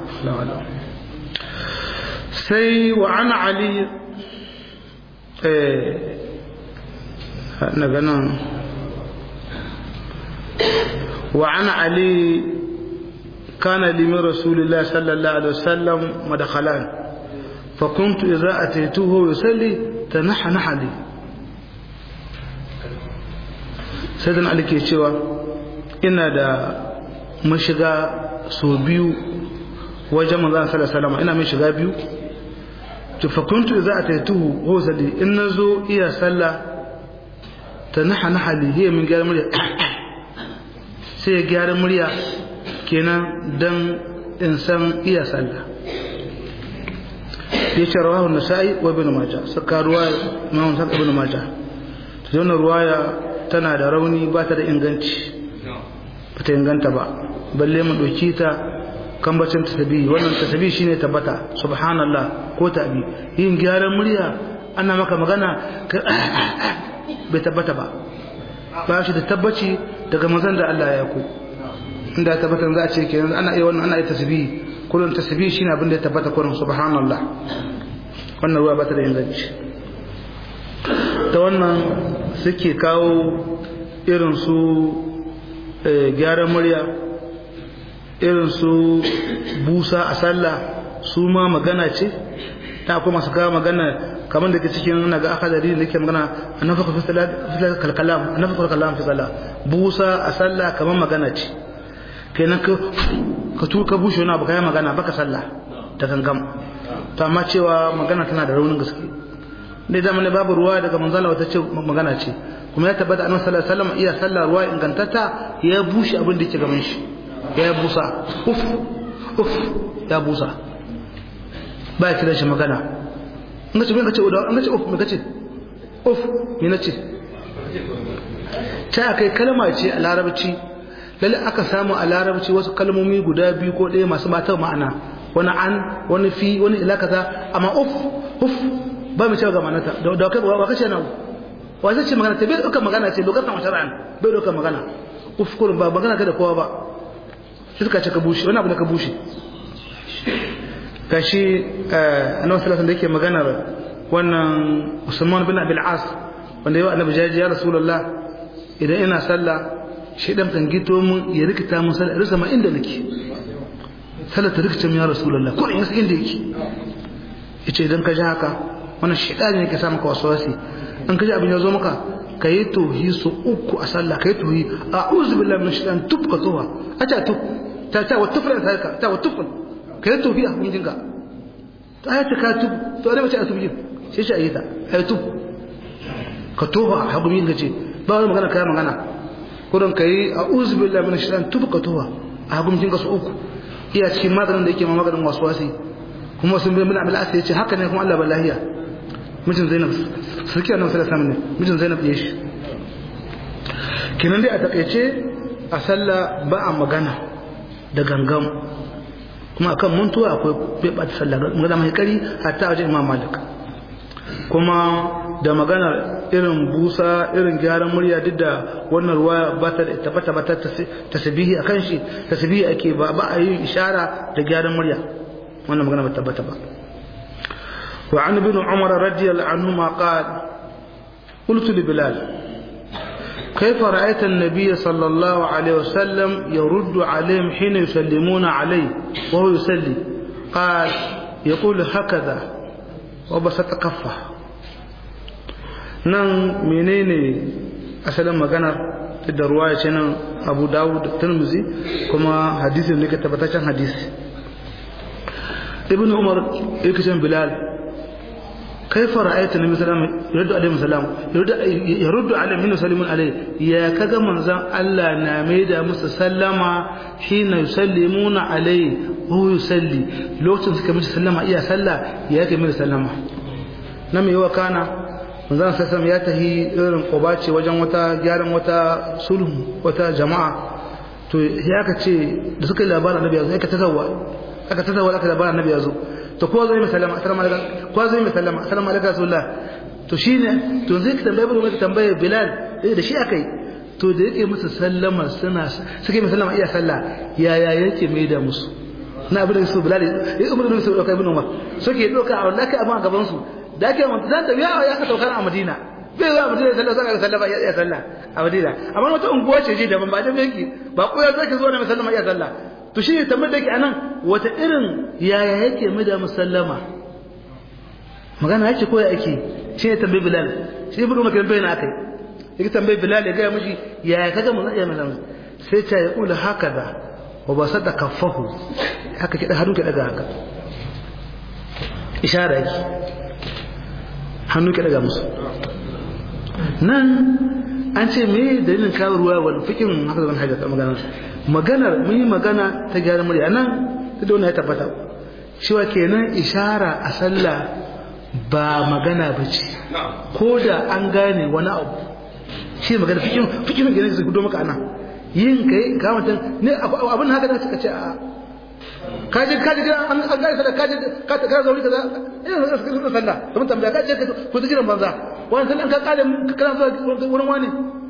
sai wa ana ali na ganin wa ana ali kana limin rasulullah sallallahu alaihi wasallam madakhalan فكنت إذا أتيته يصلي تنحنح لي سيدنا علي ke cewa ina da mashiga so biyu wajen manzon sallallahu alaihi wasallam ina mai shiga biyu to fa kuntu idza ataituhu huwa salli in nazo iya sallah tanahanaha li hiya min gyara murya sai ya gyara murya kenan dan in san iya sallah ya ce rawahu nasa'i wa ibn majah saka ruwaya imam saka ibn majah to wannan ruwaya tana da rauni ba ta da inganci ba ta inganta ba balle mu dauki ta kambacin tasbihi wannan tasbihi shine tabbata subhanallah ko tabi yin gyaran murya ana maka magana bai tabbata ba ba shi da tabbaci daga manzon da Allah ya ku inda tabbatan za a ce kenan ana iya wannan ana iya tasbihi kullun tasbih shine abin da ya tabbata kullun subhanallah wannan ruwa ba ta da inganci ta wannan suke kawo irin su gyaran murya irin su busa a sallah su ma magana ce ta kuma su kawo magana kamar da ke cikin na ga aka dari da ke magana a nafaka fi kalkalam a nafaka kalkalam fi sallah busa a sallah kamar magana ce kenan ka ka tu ka bushe wani abu kai magana baka sallah ta gangam to amma cewa magana tana da raunin gaske dai da ne babu ruwa daga manzala wata ce magana ce kuma ya tabbata annabi sallallahu alaihi wasallam iya sallah ruwa ingantata ya bushe abin da yake gaban shi ya busa uf uf ya busa ba ya kira shi magana in ka ce me ka ce an ka ce uf me ka ce uf me na ce ta kai kalma ce a larabci lalle aka samu a larabci wasu kalmomi guda biyu ko ɗaya masu mata ma'ana wani an wani fi wani ila kaza amma uf uf ba mu cewa ga manata da kai ba kace na wa zai ce magana ce bai dauka magana ce lokacin shar'an bai dauka magana uf kullum ba magana ka da kowa ba shi suka ce ka bushe wani abu da ka bushe kashi annabi sallallahu alaihi da yake maganar wannan Usman bin Abil As wanda yau annabi jaji ya rasulullah idan ina sallah shaidan kan gito mun ya rikita mun sallah rasa ma inda nake sallah ta rikita mun ya rasulullah ko in yasa inda yake yace idan ka ji haka wannan shaidan ne yake sa maka waswasi in ka ji abin ya zo maka ka yi tohi su uku a sallah ka yi tohi a'udhu billahi minash shaitan tub ka toha a ta tub ta ta wa tufra ta ka ta wa tufra ka yi tohi a hukuncin ka ta ya ta ka tub to ana mace a tub yin sai shi a yi ta a yi tub ka toha a hukuncin ka ce ba wani magana ka yi magana kurin ka yi a uzubi Allah min shaitan tubu ka tuwa a hukumcin ka su uku iya cikin maganin da yake ma maganin wasu wasi kuma sun bai mina abil asa yace haka ne kuma Allah ba lahiya mijin Zainab sarki annabi sallallahu alaihi ne mijin Zainab ya shi kinan dai a takeice a sallah ba a magana da gangam kuma akan muntuwa akwai bai bata sallah magana mai kari hatta wajen Imam Malik kuma da magana irin busa irin gyaran murya duk da wannan ruwa ba ta tabbata ba ta tasbihi akan shi tasbihi ake ba ba a yi ishara da gyaran murya wannan magana ba tabbata ba wa an ibn umar radiyallahu anhu ma qala قلت لبلال كيف رأيت النبي صلى الله عليه وسلم يرد عليهم حين يسلمون عليه وهو يسلي قال يقول هكذا وبسط كفه nan menene asalin maganar da ruwaya ce nan abu dawud tirmizi kuma hadisin ne ke tabbataccen hadisi ibn umar ikishin bilal kaifa ra'ayta nabi sallallahu alaihi alaihi wasallam yaruddu alaihi min sallimun alaihi ya kaga manzon Allah na maida musu sallama hina yusallimuna alaihi wa yusalli lokacin suka mishi sallama iya sallah ya kai mishi sallama na me yawa kana manzon sallallahu ya tahi irin ce wajen wata gyaran wata sulhu wata jama'a to ya ka ce da suka yi labarin annabi ya ka tazawa aka tattawa aka da annabi ya zo to kowa zai sallama assalamu alaikum kowa zai sallama assalamu alaikum rasulullah to shine to zai ka tambaye bin tambaye bilal da shi akai to da yake musu sallama suna suke mai sallama iya sallah yaya yake mai da musu na abin da su bilal ya umar da su dauka ibn umar suke doka a wallahi amma gaban su da ake mun zan da yawa ya ka saukar a madina bai zuwa madina sallah sai ka sallama iya sallah a madina amma wata unguwa ce ji daban ba da yake ba ko ya zaki zo da mai sallama iya sallah to shi ne tambayar da yake anan wata irin yaya yake mai da musallama magana yake ko ya ake shi ne tambayar bilal shi ibn umar kan bayyana akai yake tambayi bilal ya gaya mishi yaya kaga mun iya mun sai ta ya kula haka da wa ba sadda kaffahu haka ki da hannu ki daga haka ishara yake hannu ki daga musu nan an ce me dalilin kawo ruwa wal fikin haka da hajjar ta magana maganar mun yi magana ta gyara murya nan ta da wannan ya tabbata cewa kenan ishara a sallah ba magana bace ko da an gane wani abu shi magana fikin fikin gane su gudo maka ana yin kai ka mutan ne abin haka da suka ce a kaje kaje an an gane sallah kaje ka ta zauri kaza ina da suka sallah kuma tambaya kaje ka ko ta jiran banza wannan sallan ka kare kana zuwa wurin wani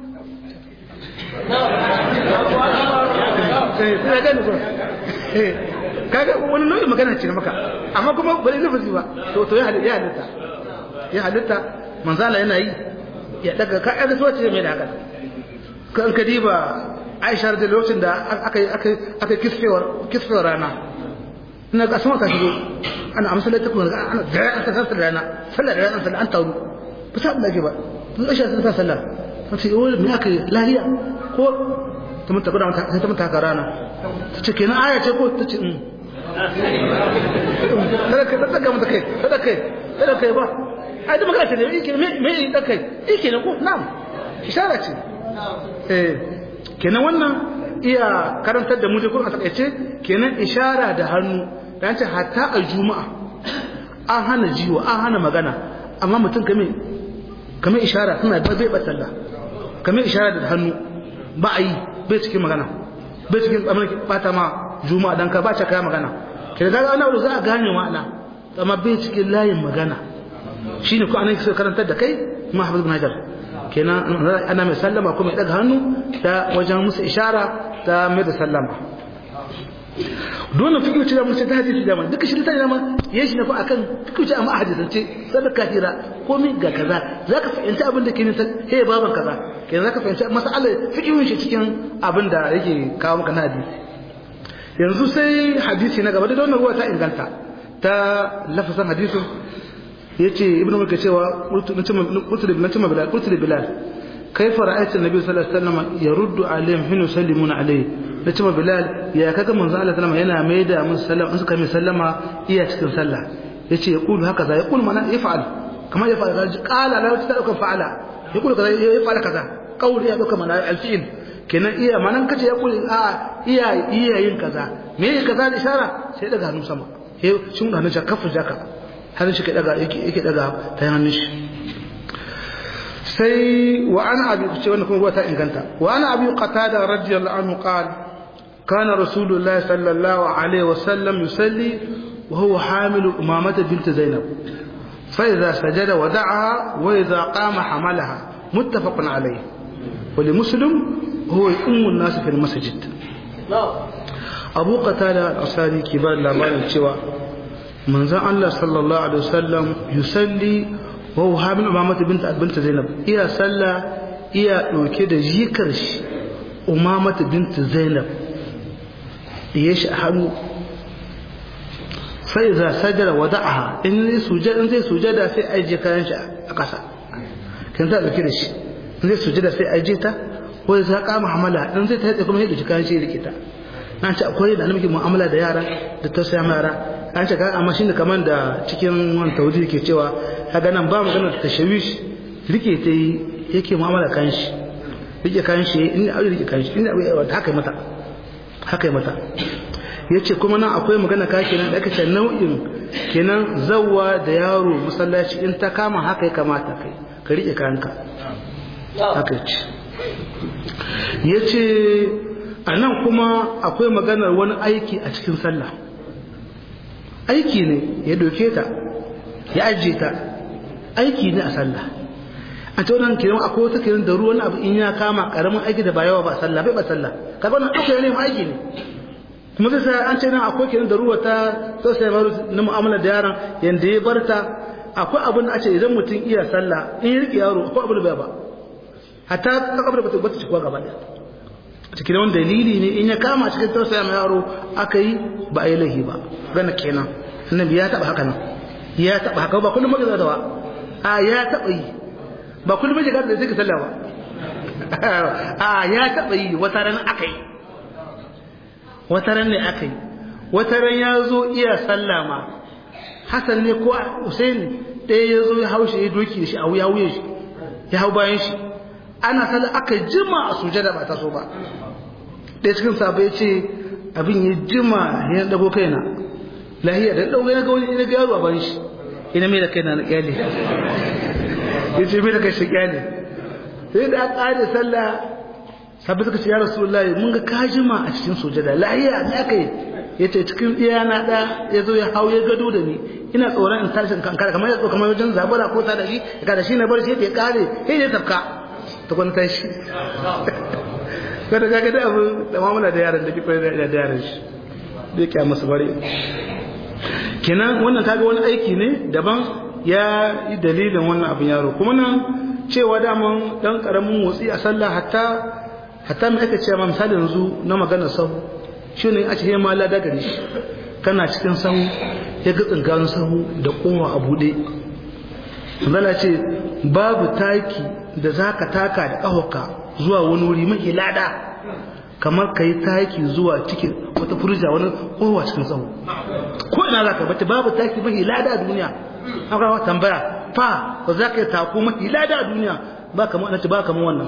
eh gane ko eh kaga wani nau'in magana ce maka amma kuma bari lafazi ba to to ya halitta ya halitta manzala yana yi ya daga ka ga so ce mai da haka kan kadiba Aisha da lokacin da aka aka aka kisfewar kisfewar rana ina ga sama ka shigo ana amsala ta kuma ana da an ta sallar rana sallar rana sallar an taru ba sa Allah ke ba to Aisha ta sallar ta ce wai me aka lahiya ko ta mun tabbata ta ta mun taka rana ta ce kenan aya ce ko ta ce um kada ka daga mata kai kada kai kada kai ba ai da magana ce ne yake me me da kai yake ne ko na'am ishara ce eh kenan wannan iya karantar da mu dai kun a takaice kenan ishara da hannu dan ce hatta a juma'a an hana jiwa an hana magana amma mutum kame kame ishara suna ba bai batalla kame ishara da hannu ba a yi bai cikin magana bai cikin tsamin bata ma juma'a dan ka ba ta kaya magana kenan daga ana za a gane ma'ana amma bai cikin layin magana shine ko anan sai karantar da kai ma hafiz ibn hajar kenan ana mai sallama kuma ya daga hannu da wajen musu ishara ta mai da sallama dole fikiyu ce da mun ce ta hadisi da duka shi ta dama yayin shi na fa akan fikiyu ce amma a hadisance sadaka hira komai ga kaza zaka fahimci abin da ke nisa he baban kaza kenan zaka fahimci mas'alar fikiyun shi cikin abin da yake kawo maka na hadisi yanzu sai hadisi na gaba da wannan ruwa ta inganta ta lafazan hadisin yace ibnu mulka cewa qultu nace bilal qultu li bilal kaifa ra'aytu an-nabiy sallallahu alaihi wasallam yaruddu alaihim hinu sallimuna alaihi nace bilal ya kaga manzo Allah sallama yana maida mun sallama in suka mai sallama iya cikin sallah yace yaqulu haka za yaqulu mana yaf'al kamar yaf'al qala la ta dauka fa'ala yaqulu kaza yaf'al kaza qawli ya dauka mana al-fi'l kenan iya manan kace yaqulu a iya iya yin kaza me kaza da ishara sai daga hannu sama sai shin hannun shi kafu jaka hannun shi daga yake daga ta hannun shi sai wa ana abi ce wannan kuma ruwa ta inganta wa ana abi qatada radiyallahu anhu qala kana rasulullahi sallallahu alaihi wasallam yusalli wa huwa hamilu umamata bint zainab fa idha sajada wada'aha wa idha qama hamalaha muttafaqun alayh wa li muslim huwa ummu an-nas fi al-masjid abu qatada al-asari kibar labarin cewa manzon Allah sallallahu alaihi wasallam yusalli wa huwa hamil umamata bint bint zainab iya salla iya dauke da jikar shi umamata bint zainab ya shi a hannu sai za sajara wada'aha in zai sujada in zai sujada sai aje kayan shi a ƙasa kan za dauke da shi in zai sujada sai aje ta ko za kama hamala in zai ta yadda kuma ya dauki kayan shi ya rike ta an ce akwai da muke mu'amala da yara da tausaya yara an ce amma shi ne kamar da cikin wani tawudi ke cewa kaga nan ba magana ta shawish rike ta yi yake mu'amala kan shi rike kan shi in aure rike kan shi in haka mata haka mata yace kuma nan akwai magana ka kenan da aka ce nau'in kenan zawwa da yaro masallaci in ta kama haka ya kamata kai ka rike kanka haka ce yace a nan kuma akwai maganar wani aiki a cikin sallah aiki ne ya doke ta ya ajiye ta aiki ne a sallah a ta wannan kiran akwai wata kiran da ruwan abu in ya kama karamin aiki da ba yawa ba sallah bai ba sallah kaga wannan ɗauka ne aiki ne kuma zai sai an ce nan akwai kiran da ruwa ta sosai maru na mu'amala da yaron yanda ya barta akwai abin da a ce idan mutum iya sallah in ya riƙe yaro akwai abin da bai ba hatta ta kabar ba ta bata cikuwa gaba ɗaya cikin wani dalili ne in ya kama cikin tausaya mai yaro aka yi ba a yi laihi ba gana kenan annabi ya taɓa haka nan ya taɓa haka ba kullum maka zata ba a ya taɓa yi ba kullum maka zata da zai ka sallah ba a ya taɓa yi wata ran aka yi wata ran ne aka yi wata ran ya zo iya sallah ma hasan ne ko usaini ɗaya ya zo ya hau shi ya doki da shi a wuya wuya shi ya hau bayan shi ana sallah aka jima a sujada ba ta so ba ɗaya cikin sabu ya ce abin ya jima ya dago kaina lahiya da ɗauka ya ga wani ina ga yaro a bayan shi ina mai da kaina na kyale ya ce mai da kai shi kyale sai da aka ƙare sallah sabu suka ce ya rasulullahi mun ga ka jima a cikin sujada lahiya ne aka yi ya ce cikin iya na ɗa ya zo ya hau ya gado da ni ina tsoron in tashi kankara kamar ya kamar wajen zabura ko ta da shi ka da shi na bar shi ya kare sai ya tafka ta kwanta tashi kada ga da abu da mamula da yaran da ke kwaye da yaran shi bai kya masu bare kenan wannan kaga wani aiki ne daban ya yi dalilin wannan abin yaro kuma nan cewa daman dan karamin motsi a sallah hatta hatta mai aka cewa misali yanzu na maganar sahu shi ne a cikin mala da gari shi kana cikin sahu ya ga tsinkanin sahu da kowa a buɗe zala ce babu taki da za ka taka da ƙahonka zuwa wani wuri mai lada kamar ka yi taki zuwa cikin wata furja wani kowa cikin sahu ko ina za ka bata babu taki mai lada a duniya an kawo tambaya fa ko za ka yi tako mai lada a duniya ba kamar ba kamar wannan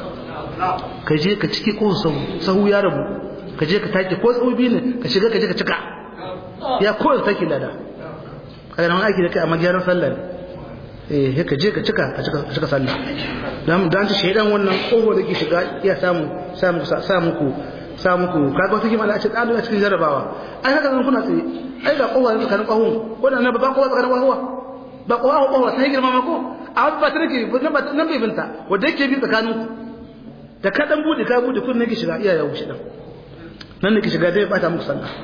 ka je ka ciki ko sahu sahu ya rabu ka je ka take ko tsobi ne ka shiga ka je ka cika ya ko da take lada kaga nan aiki da kai amma gyaran sallah eh he ka je ka cika ka cika ka cika sallah dan dan ta shaydan wannan kowa da ke shiga ya samu samu samu ku samu ku kaga wata kima da ce dan cikin jarabawa ai haka zan kuna tsaye ai ga kowa da kan kohun ko da na ba kowa da kan kowa ba kowa kowa sai girma ma ko amma ba ta nake nan bai binta wanda yake bi tsakaninku da ka dan bude ka bude kun nake shiga iya ya wuce dan nan nake shiga dai bata muku sallah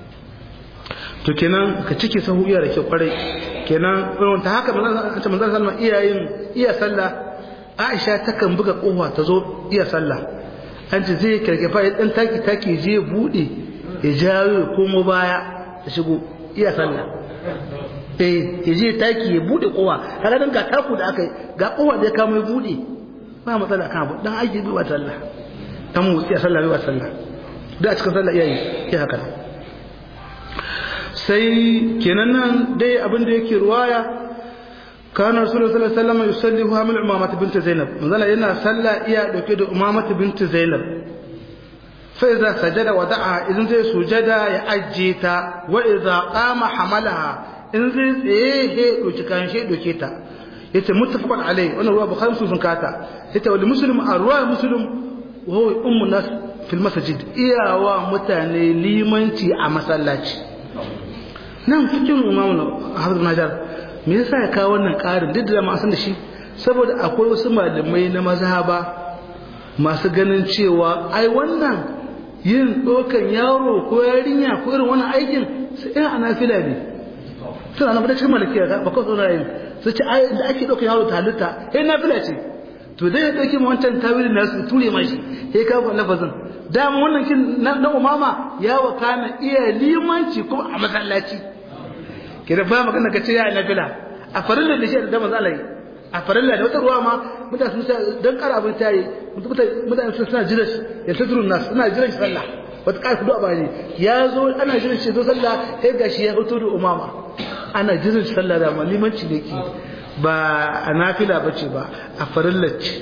to kenan ka cike sahu iya da ke kwarai kenan irin ta haka manzon manzon sallah iyayin iya sallah Aisha takan buga kofa ta zo iya sallah an ce zai karkefa ya dan taki taki je bude ya jawo ya komo baya ya shigo iya sallah eh ya je taki ya bude kowa kaga dan ga taku da aka yi ga kowa da ya kama ya bude ba matsala kan abu dan aiki bi wa sallah dan motsi a sallah bi wa sallah da a cikin sallah iyayi ya haka sai kenan nan dai abin da yake ruwaya kana rasulullahi sallallahu alaihi wasallam yusalli huwa min umamati bint zainab manzala yana sallah iya dauke da umamati bint zainab fa idza sajada wada'a idan zai sujada ya ajje ta wa idza qama hamalaha in zai tsaye he doki kan she doke ta yace muttafaqun alai wannan ruwa bukhari sun kata yace wal muslim arwa muslim wa huwa ummu nas fil masjid iyawa mutane limanci a masallaci nan cikin imamu hafiz najar me yasa ya kawo wannan ƙarin duk da ma san da shi saboda akwai wasu malamai na mazhaba masu ganin cewa ai wannan yin ɗaukan yaro ko yarinya ko irin wannan aikin sai ina anafila ne suna na fada cikin malakiya ba kawai tsoron yin su ce ai da ake ɗaukan yaro ta halitta eh nafila ce to dai ya ɗauki wancan tawilin nasu ture mashi sai ka fa lafazin dama wannan kin na umama ya wakana iya limanci kuma a masallaci kira ba magana ka ce ya nafila a farilla da shi da manzo Allah a farilla da wata ruwa ma mutane sun dan kara abin tayi mutane sun suna jira ya tadrun nas suna jira shi sallah wata kai kudu abani ya zo ana jira shi zo sallah sai gashi ya fito da umama ana jira shi sallah da ma limanci ne ki ba a nafila bace ba a farilla ce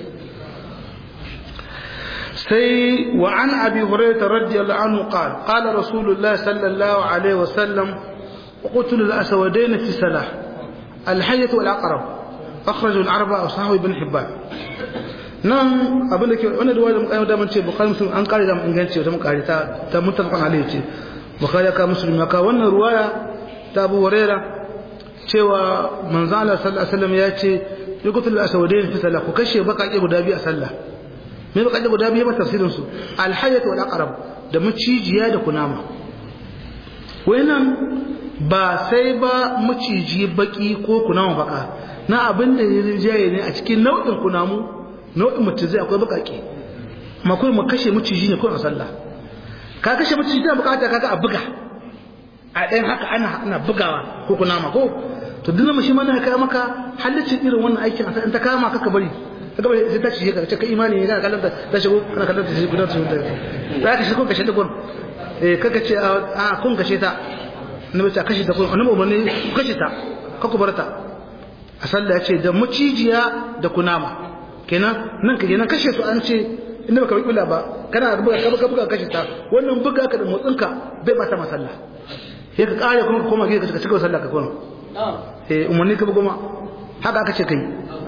sai wa an abi hurairah radiyallahu anhu qala qala rasulullah sallallahu alaihi wasallam قتل الأسودين في سلاح الحية والعقرب أخرجه الأربعة وصحابه ابن حبان nan abin da ke wani da wani mukayyar damar ce bukari musulun an kare damar inganci wata mukari ta ta mutafakon alayhi ce bukari ya kawo musulun ya kawo wannan ruwaya ta Abu Huraira cewa manzo Allah sallallahu alaihi wasallam ya ce yuqtul aswadain fi salah ku kashe bakake guda biyu a sallah me bakake guda biyu ba tafsirin su al hayyat wal aqrab da macijiya da kunama wayannan ba sai ba maciji baki ko kunama baka na abin da ya rinjaye ne a cikin nau'in kunamu nau'in macizai akwai bakake amma kuma mu kashe maciji ne ko a sallah ka kashe maciji tana bukata kaga a buga a ɗayan haka ana ana bugawa ko kunama ko to duk mashi mana ka maka halaccin irin wannan aikin a in ta kama ka ka bari ka bari sai ta ci ka ce ka imani ne kana kallon ta shigo kana kallon ta shigo ta shigo za ka shigo kashe ta gun eh kaga ce a kun kashe ta annabi ta kashe ta kun annabi umarni ku kashe ta ka ku barta a sallah ya ce da mucijiya da kunama kenan nan ka kenan kashe su an ce inda baka bula ba kana buga ka buga buga kashe ta wannan buga ka da motsinka bai bata masalla sai ka kare kuma ka koma gida ka cika sallah ka koma eh umarni ka goma haka aka ce kai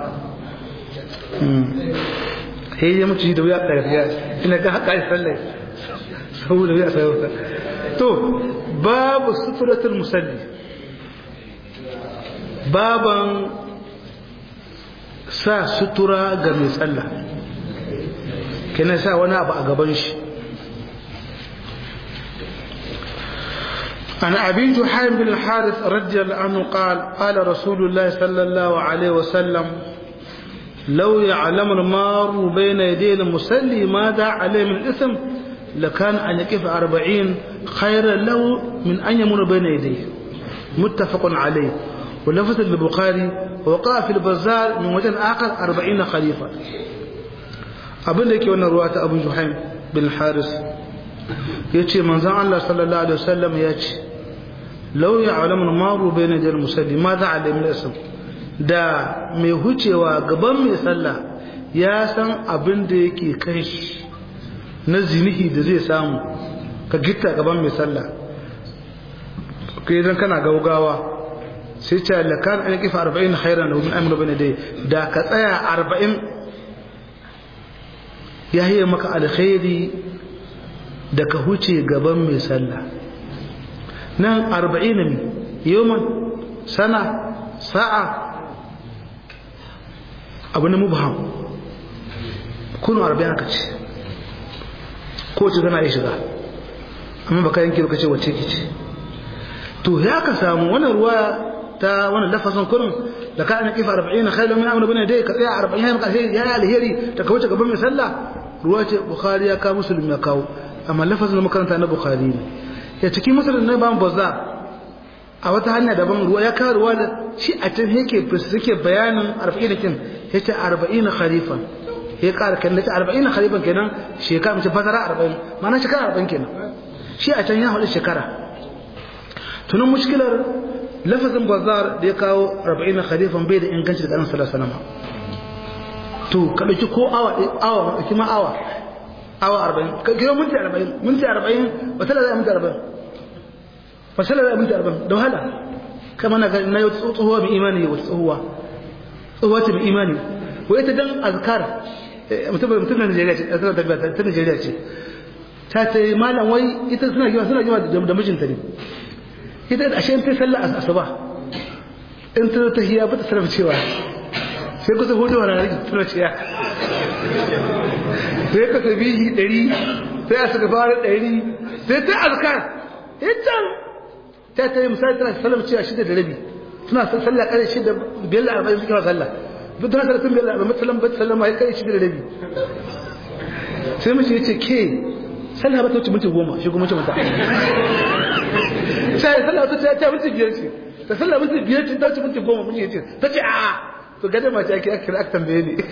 sai ya mutu da wuya ɗarfiya ina ga haka ya sallah saboda wuya sai to babu suturatul musalli baban sa sutura ga mai sallah kina sa wani abu a gaban shi عن أبي جحيم بن الحارث رضي الله عنه قال قال رسول الله صلى الله عليه وسلم لو يعلم المار بين يدي المصلي ماذا عليه من الإثم لكان أن يقف أربعين خيرا له من أن يمر بين يديه متفق عليه ولفظ البخاري وقع في البزار من وجه آخر أربعين خليفة abin da yake wannan ruwa ta abu juhaim bin haris ya ce manzan Allah sallallahu alaihi wasallam ya ce lau ya alamun maru bai na jar musalli ma za a lamin isam da mai hucewa gaban mai sallah ya san abin da yake kai shi na zinihi da zai samu ka gitta gaban mai sallah ka idan kana gaugawa sai ce lakan an kifa arba'in khairan da min amina bane dai da ka tsaya arba'in ya yi maka alkhairi da ka huce gaban mai sallah nan arba'in ne yoman sana sa'a abu na mubham kunu arba'in aka ce ko ce gana ya shiga amma baka yanki ka ce wacce ki ce to ya ka samu wannan ruwa ta wannan lafazin kurin da ka ana kifa 40 khairu min amru bane dai ka tsaya 40 ya maka ya alheri ta kawo gaban mai sallah ruwa ce bukhari ya kawo muslim ya kawo amma lafazin da makaranta na bukhari ne ya cikin muslim na ban baza a wata hanya daban ruwa ya kawo ruwa da shi a can yake yake bayanin 40 kin yace 40 kharifan ya ƙara kan da 40 kharifan kenan shekara mace fasara 40 ma'ana shekara 40 kenan shi a can ya hudu shekara tunan mushkilar lafazin bazar da ya kawo 40 kharifan bai da inganci daga annabi sallallahu alaihi wasallam to ka dauki ko awa awa dauki ma awa awa 40 ka kiro minti 40 minti 40 wata da minti 40 fasala da minti 40 da wahala kama na na yau tsohuwa mai imani wata tsohuwa tsohuwa ce mai imani ko ita dan azkar mutum mutum na Najeriya ce tana tabbata ta Najeriya ce ta ce malam wai ita suna gima suna gima da mijinta ne ita da ashe ta sallah asuba in ta ta hiya ba ta sarrafa cewa sai kusa hudu wa ranar tuna ciya sai ka sabihi ɗari sai a suka fara ɗari sai ta azkar ita ta ta yi misali tana sallam cewa shida da rabi suna sallah ƙarshe shida biyar da arba'in suke sallah duk tana sallah tun biyar da arba'in sallam ba sallam ya kai shida da rabi sai mace ya ce ke sallah ba ta wuce minti goma shi kuma mace mata sai sallah ta ce ta minti biyar ce ta sallah minti biyar ce ta wuce minti goma mun ce ta ce a'a to gade ma ce ake ake aka tambaye ni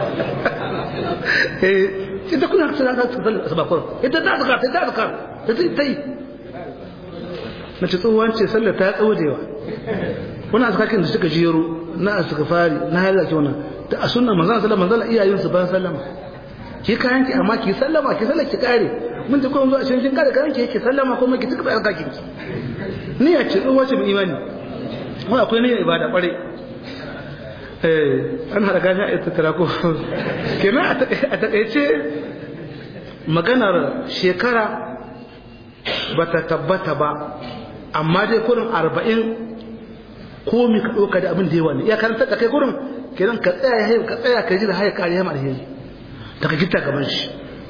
eh ita kuna sallah ta sallah asuba kurum ita ta zakar ta zakar ta ta yi na ce tsohuwan ce sallah ta tsawadewa wani azkakin da suka jero na suka fari na halarci wannan da a sunan manzon sallah manzon iyayen su ban sallama ki kayan ki amma ki sallama ki sallah ki kare mun ji ko zuwa cikin kin kare kayan ki ki sallama kuma ki tuka azkakin ki ni ya ce tsohuwa ce mai imani wai akwai niyyar ibada kware eh an hada gashi a tattara ko kenan a takaice maganar shekara bata tabbata ba amma dai kurin arba'in komi ka ɗauka da abin da yawa ne ya karanta da kai kurin kenan ka tsaya ya ka tsaya ka ji da haya kariya ma alheri daga gita gaban shi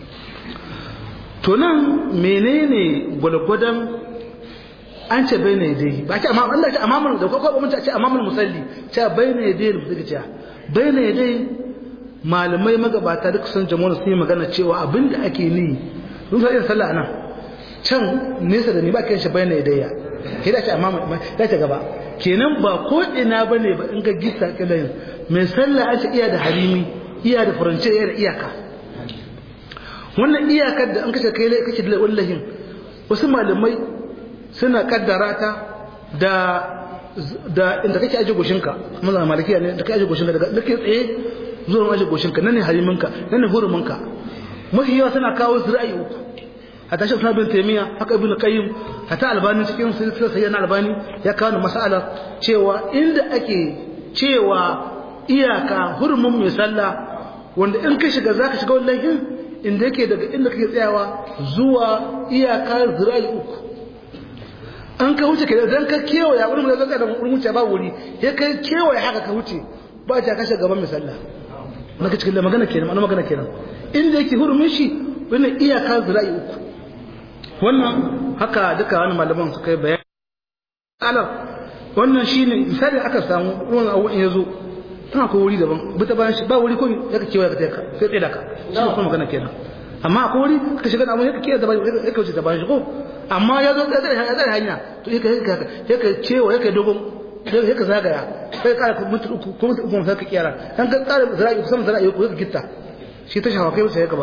to nan menene gwalgwadon an ce bai ne dai ba ce amma Allah ce amamul da kwakwa mun ce amamul musalli ce bai ne dai da suka ce bai ne dai malamai magabata duk sun jama'a sun yi magana cewa abin da ake ni sun sa yin sallah nan can nesa da ni ba kai shi bai ne dai ya kai da ce amamul da ce gaba kenan ba ko ina bane ba in ga gisa kilayin mai sallah ake iya da harimi iya da furance iya da iyaka wannan iyakar da an kace kai kake da wallahin wasu malamai suna kaddara ta da da inda kake aje goshinka mazan malikiya ne da kake aje goshinka daga da ke tsaye zuwa aje goshinka nan ne hariminka nan ne huruminka mafi yawa suna kawo zira'i uku hatta shi suna bin taimiyya haka ibn qayyim hatta albani cikin silsilar sayyana albani ya kawo mas'ala cewa inda ake cewa iyaka hurumin mai sallah wanda in ka shiga zaka shiga wallahi inda yake daga inda kake tsayawa zuwa iyaka zira'i uku an ka wuce kenan dan ka kewaya wurin da zaka da wurin wuce ba wuri ya kai kewaya haka ka wuce ba ta kashe gaban mai sallah naka cikin da magana kenan ana magana kenan inda yake hurumin shi wannan iyaka zira'i uku wannan haka duka wani malaman su kai bayani alam wannan shine misali aka samu ruwan abu in yazo tana ko wuri daban bi ta bayan shi ba wuri ko ya ka kewaya ka ta ka sai tsaye da ka shi kuma magana kenan amma akwai wuri ka shiga da abu ya ka kewaya da bayan ya ka wuce da bayan shi ko amma ya zo ya tsare hanya to ya ka ya ka cewa ya ka dogon ya ka zagaya sai ka ka mutu uku ko mutu uku sai ka kiyara dan ka tsare zara'i kusan zara'i ko ka gitta shi ta shafa kai sai ka ba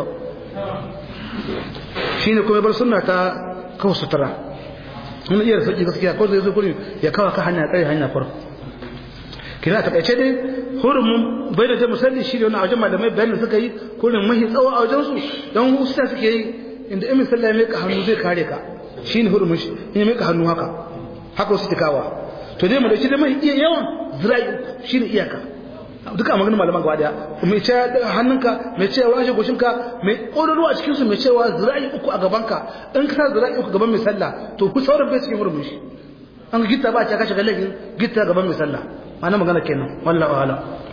shine kuma bar sunna ta kawo sutura mun iya sauki gaskiya ko zai zo gurin ya kawo ka hanya tsare hanya farko kina ta kace dai hurumun bai da musalli shi ne wannan wajen malamai bayanin suka yi kurin mahi tsawo a wajen su dan husta suke yi inda imin sallah mai ka hannu zai kare ka shine hurumun shi in mai ka hannu haka haka su tikawa to dai mu dauki da mai iya yawan zira'i uku shine iyaka duka maganin malaman gaba daya mai ce hannunka mai cewa shi goshinka mai ƙororo a cikinsu mai cewa zira'i uku a gabanka in ka sa zira'i uku gaban mai sallah to ku sauran bai cikin hurumin shi an gitta ba a caka shiga laifin gitta gaban mai sallah ma'ana magana kenan wallahu ala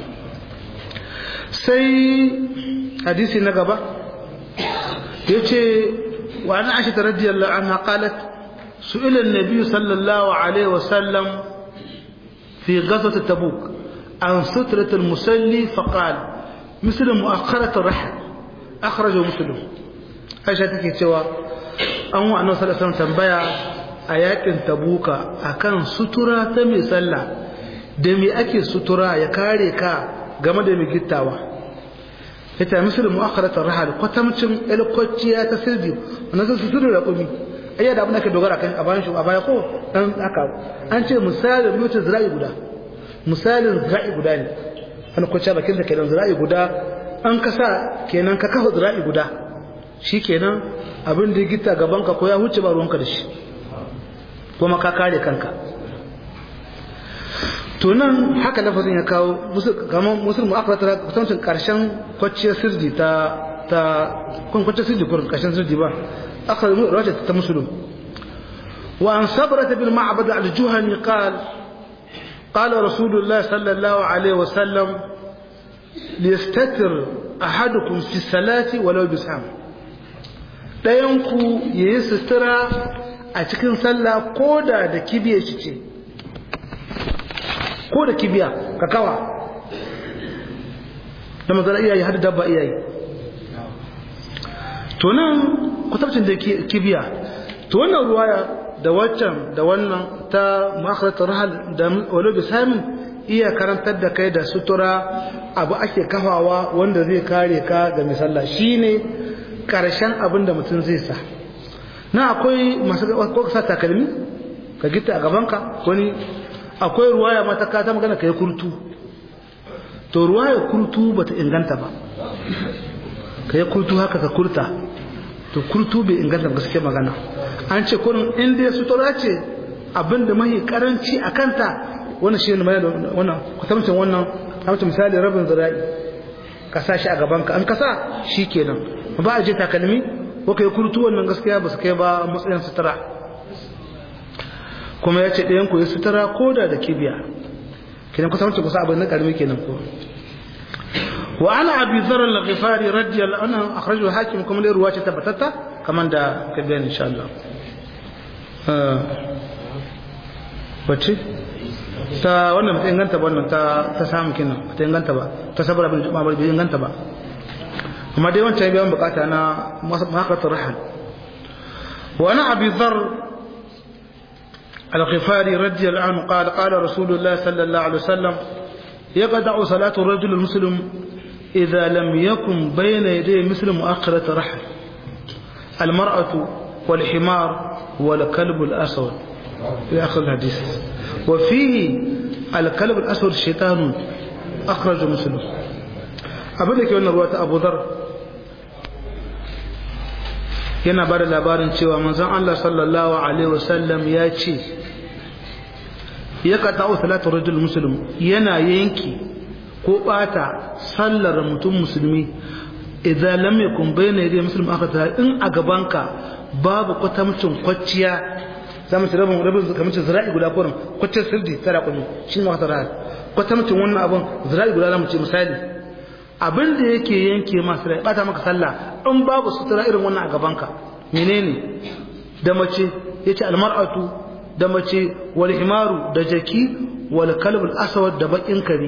sai hadisi na gaba ya ce wa an aisha radiyallahu anha qalat su'ila an-nabi sallallahu alaihi wasallam fi ghazwat tabuk عن سترة المسلي فقال مثل مؤخرة الرحل أخرجه مسلم aisha take cewa an wa annabi sallallahu alaihi tambaya a yakin tabuka akan sutura ta mai sallah da me ake sutura ya kare ka game da mai gittawa ita misal mu'akharat ar-rahal kwatamcin elkociya ta sirdi wannan sun sutura da kumi ayya da abin da ke dogara kan a bayan shi a baya ko dan haka an ce misalin mutu zira'i guda misalin zira'i guda ne wani kwaciya bakin da kenan zira'i guda an kasa kenan ka kafa zira'i guda shi kenan abin da gita gaban ka ko ya huce ba ruwanka da shi kuma ka kare kanka to nan haka lafazin ya kawo kamar musulmu akwai ta kusancin karshen kwacciyar sirdi ta ta kun kwacciyar sirdi kurin karshen sirdi ba aka yi rawace ta musulun wa an sabrata bil ma'bad al-juhani qala قال رسول الله صلى الله عليه وسلم ليستتر أحدكم في الصلاة ولو بسهم ɗayanku ya yi sutura a cikin sallah ko da da kibiya shi ce ko da kibiya ka kawa da mazara iyayi har dabba iyayi to nan kusurcin da kibiya to wannan ruwaya da waccan da wannan ta makaratar rahal da wani bisamin iya karantar da kai da sutura abu ake kafawa wanda zai kare ka ga misalla shine karshen abin da mutum zai sa na akwai masu ko sa takalmi ka gita a gabanka wani akwai ruwaya mata ka ta magana ka yi kurtu to ruwaya kurtu bata inganta ba ka yi kurtu haka ka kurta to kurtu bai inganta gaske magana an ce kurin inda ya sutura ce abinda mahi karanci a kanta wannan shi ne mai wannan kwatamcin wannan kamata misali rabin zira'i ka sa shi a gabanka an kasa shi kenan ba a je takalmi ko kai kurtu wannan gaskiya ba su kai ba matsayin sutura kuma ya ce ɗayan ku ya sutura ko da da kibiya kenan kusa wancan kusa abin na karmi kenan ko wa ana abi zarar al-ghifari radiyallahu anhu akhrajahu hakim kuma ne ruwa ce tabbatatta kaman da ka bayani insha Allah bace ta wannan ta inganta ba wannan ta ta samu kenan ta inganta ba ta sabara bin jama'a bai inganta ba amma dai wancan biyan bukata na makatar rahal wa ana abi dhar al-ghifari radiyallahu anhu qala qala rasulullah sallallahu alaihi wasallam يقطع صلاة الرجل المسلم إذا لم يكن بين يديه مثل مؤخرة رحل المرأة والحمار والكلب الأسود في آخر الحديث وفيه الكلب الأسود شيطان أخرج مسلم أبدا كيوانا رواة أبو ذر yana ba da labarin cewa manzon Allah sallallahu alaihi wasallam ya ce ya ka ta'u salatu rajul muslim yana yanki ko bata sallar mutum musulmi idan lam yakun bayna yadi muslim aka ta in a gabanka babu kwatamcin kwacciya zamu ci rabin rabin kamar zira'i guda kurin kwacciyar sirdi tara kunu shi ne wata ra'a kwatamcin wannan abun zira'i guda zamu ce misali abin da yake yanke masu rai bata maka sallah in babu sutura irin wannan a gabanka menene da mace yace almar'atu da mace wal himaru da jaki wal kalbul aswad da bakin kare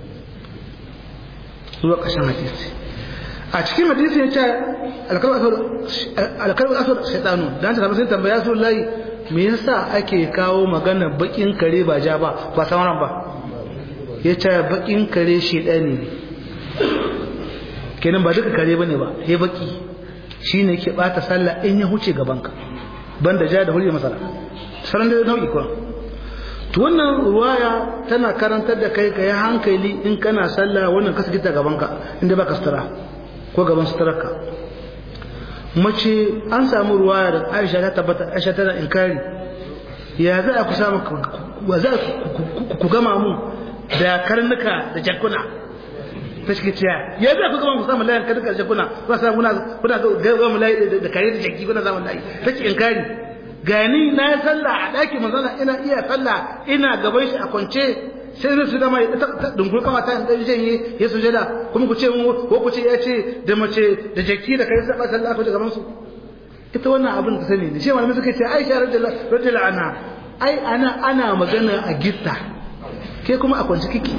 zuwa kashin hadisi a cikin hadisi ya ce alkalbul aswad shaitanu dan ta sai tambaya su layi me yasa ake kawo magana bakin kare ba ja ba ba sauran ba ya ce bakin kare shaitani ne kenan ba duka kare bane ba sai baki shine yake bata sallah in ya huce gabanka banda ja da hulye masala sauran da nau'i kuwa to wannan ruwaya tana karantar da kai ka yi hankali in kana sallah wannan ka gita gabanka inda baka sutura ko gaban suturarka mace an samu ruwaya da Aisha ta tabbata Aisha tana inkari ya za ku samu wa za ku gama mu da karnuka da jakuna ta shi ciya ya za ku gama ku samu layin karnuka da jakuna ku samu kuna kuna gama layi da kare da jaki kuna samu layi ta ce inkari gani na yi sallah a ɗaki manzana ina iya sallah ina gaban shi a kwance sai zai su dama ya dungur kama ta ɗan janye ya sujada kuma ku ce mu ko ku ce ya ce da mace da jaki da kai saba sallah ko da gaban su ita wannan abin da sani ne shi malamai suka ce Aisha radiyallahu anha ai ana ana magana a gitta ke kuma a kwance kiki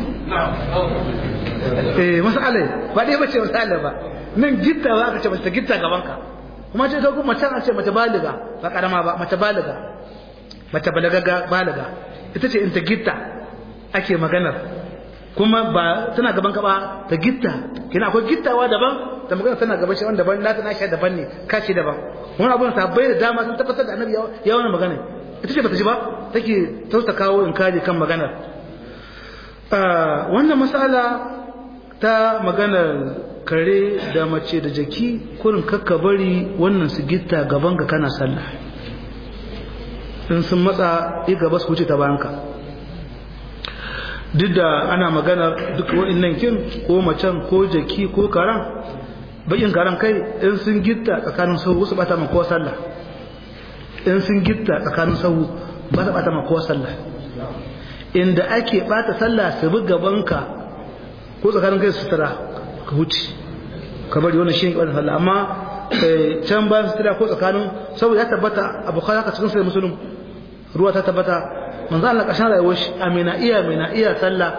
eh masala ba dai bace masala ba nan gitta ba aka ce mace gitta gaban ka kuma ce sai kuma can a ce mace baliga ba karama ba mace baliga mace balagaga baliga ita ce in ta gitta ake maganar kuma ba tana gaban ka ba ta gitta kina akwai gittawa daban da magana tana gaban shi wanda daban na tana shi daban ne kashi daban wani abun bai da dama sun tabbatar da annabi ya wani magana ita ce bata ji ba take tausa kawo in kaji kan maganar wannan masala ta maganar kare da mace da jaki kurin kakka bari wannan su gitta gaban ka kana sallah in sun matsa yi gaba su wuce ta bayanka duk da ana magana duk wa'annan kin ko macen ko jaki ko karan bakin karan kai in sun gitta tsakanin sahu su bata ma kowa sallah in sun gitta tsakanin sahu ba ta bata ma kowa sallah inda ake bata sallah su bi gabanka ko tsakanin kai su tara ka wuce ka bari wannan shi ne bata sallah amma can bayan su tara ko tsakanin saboda ya tabbata abu kawai haka cikin sai musulun ruwa ta tabbata manzo Allah kashin rayuwar shi amina iya amina iya sallah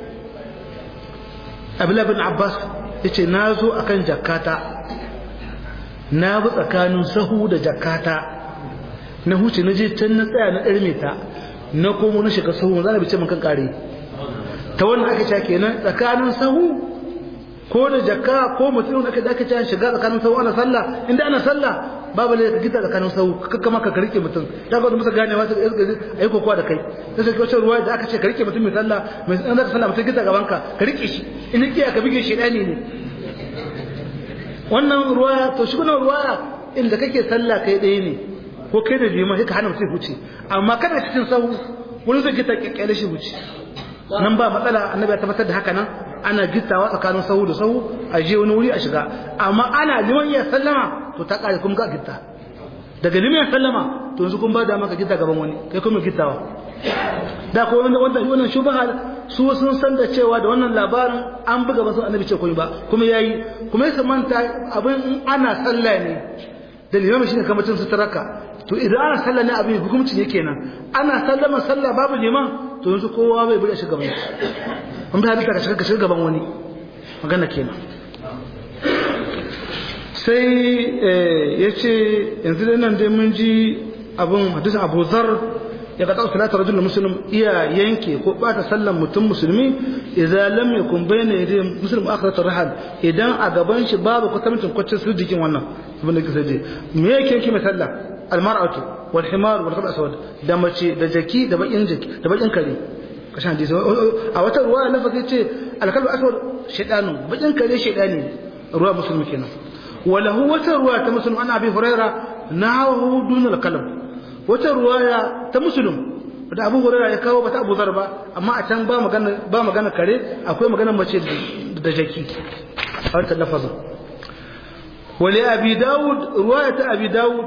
Abdullah bin Abbas yace na zo akan jakata na bi tsakanin sahu da jakata na huce na je can na tsaya na ɗarme ta na komo na shiga sahu manzo Allah bai ce mun kan kare ta wannan aka ce kenan tsakanin sahu ko da jakka ko mutum aka da aka ce shiga tsakanin sahu ana sallah inda ana sallah babu ne ka gita tsakanin sau kakka maka ka rike mutum ta ga musa gane wasu a yi kokowa da kai ta sai wacce ruwa da aka ce ka rike mutum mai sallah mai an zaka sallah mutum gita gaban ka ka rike shi in ki ka bige shi dani ne wannan ruwa to shi wannan ruwa inda kake sallah kai ɗaya ne ko kai da liman sai ka hana mutum huce amma kana cikin sahu wani zai gita kyakkyale shi huce nan ba matsala annabi ya tabbatar da haka nan ana gittawa tsakanin sahu da sahu a je wani wuri a shiga amma ana liman ya sallama to ta kare kuma ga gitta daga liman ya sallama to yanzu kun ba da maka gita gaban wani kai kuma gitawa da ko wanda wanda wannan shubha su sun san da cewa da wannan labarin an buga ba su annabi ce komai ba kuma yayi kuma ya manta abin in ana sallah ne da limamin shine kamar tun sutaraka to idan ana sallah ne abin hukunci ne kenan ana sallama sallah babu liman to yanzu kowa bai bude shi gaban shi an bai halitta ka shiga ka shiga gaban wani magana kenan sai ya ce yanzu da nan dai mun ji abin hadisin abu zar ya ga ɗauka talata rajul muslim iya yanke ko bata sallan mutum musulmi idan lam yakun bayna yadayhi muslim akhirat rahal idan a gaban shi babu kwatancin kwacin sirdikin wannan abin da kisa je me yake yake mai sallah almar'atu wal himar wal khabas aswad da mace da jaki da bakin jaki da bakin kare kashan hadisi a wata ruwa lafazi ce alkalbu aswad shaytanu bakin kare shaytani ruwa musulmi kenan وله وتروى تمسلم عن أبي هريرة نهاه دون الكلام وتروى تمسلم da abu hurera ya kawo bata abu zarba amma a can ba magana ba magana kare akwai magana mace da jaki a wata lafazin wali abi dawud ruwaya ta abi dawud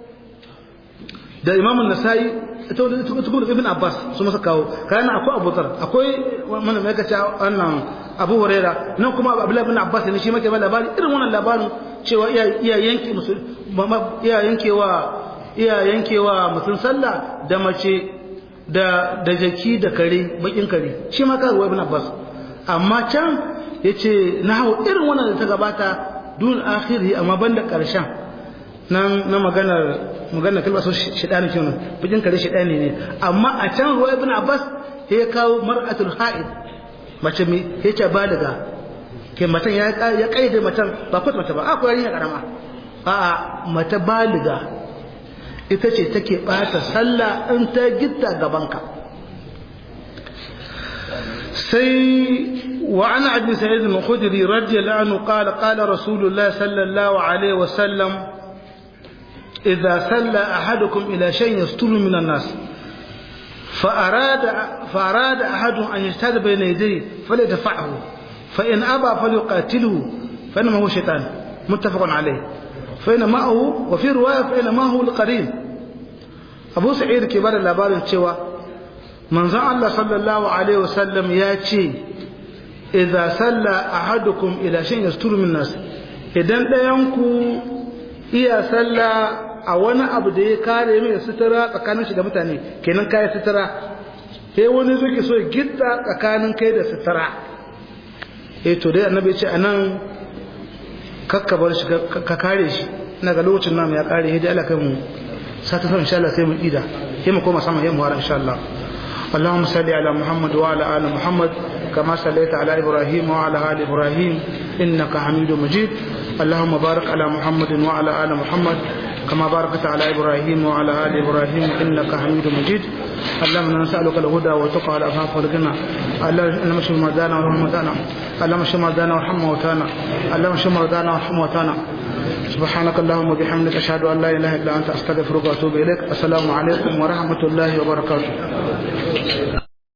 da imam an-nasai ita wadda ita kuma ibn abbas su masa kawo kana akwai abu zar akwai wannan mai kace wannan abu huraira nan kuma abdullahi ibn abbas ne shi make ba labari irin wannan labarin cewa iya iya yanke musul iya yankewa iya yankewa mutum sallah da mace da da jaki da kare bakin kare shi ma karuwa ibn abbas amma can yace na hawo irin wannan da ta gabata dun akhiri amma banda karshen nan na maganar maganar kalmar so shidani kenan bakin kare shidani ne amma a can ruwa ibn abbas ya kawo mar'atul ha'id mace mai yace baliga ke matan ya ya kaide matan ba kwata mata ba akwai yarinya karama a'a mata baliga ita ce take bata sallah in ta gitta gabanka sai wa ana abi sa'id al-khudri radiyallahu anhu qala qala rasulullah sallallahu alaihi wa sallam idza salla ahadukum ila shay'in yasturu min an-nas فأراد فأراد أحد أن يجتهد بين يديه فليدفعه فإن أبى فليقاتله فإنما هو شيطان متفق عليه فإن معه وفي رواية فإن معه القرين أبو سعيد كبار الأبار الشوى من زعل الله صلى الله عليه وسلم ياتي إذا سلى أحدكم إلى شيء يستر من الناس إذن لا ينكو إيا سلى a wani abu da ya kare mai sutura tsakanin shi da mutane kenan kai sutura sai wani zuke so gitta tsakanin kai da sutura eh to dai annabi ya ce anan kakkabar shi ka kare shi ina ga lokacin namu ya kare hidai Allah kai mu sata san insha Allah sai mu ida sai mu koma sama yamma insha Allah اللهم صل على محمد وعلى ال محمد كما صليت على ابراهيم وعلى ال ابراهيم انك حميد مجيد اللهم بارك على محمد وعلى ال محمد كما باركت على إبراهيم وعلى آل إبراهيم إنك حميد مجيد اللهم نسألك الهدى والتقى والعفاف والغنى اللهم اشف مرضانا وارحم موتانا اللهم اشف مرضانا وارحم موتانا اللهم اشف مرضانا وارحم موتانا سبحانك اللهم وبحمدك أشهد أن لا إله إلا أنت أستغفرك وأتوب إليك السلام عليكم ورحمة الله وبركاته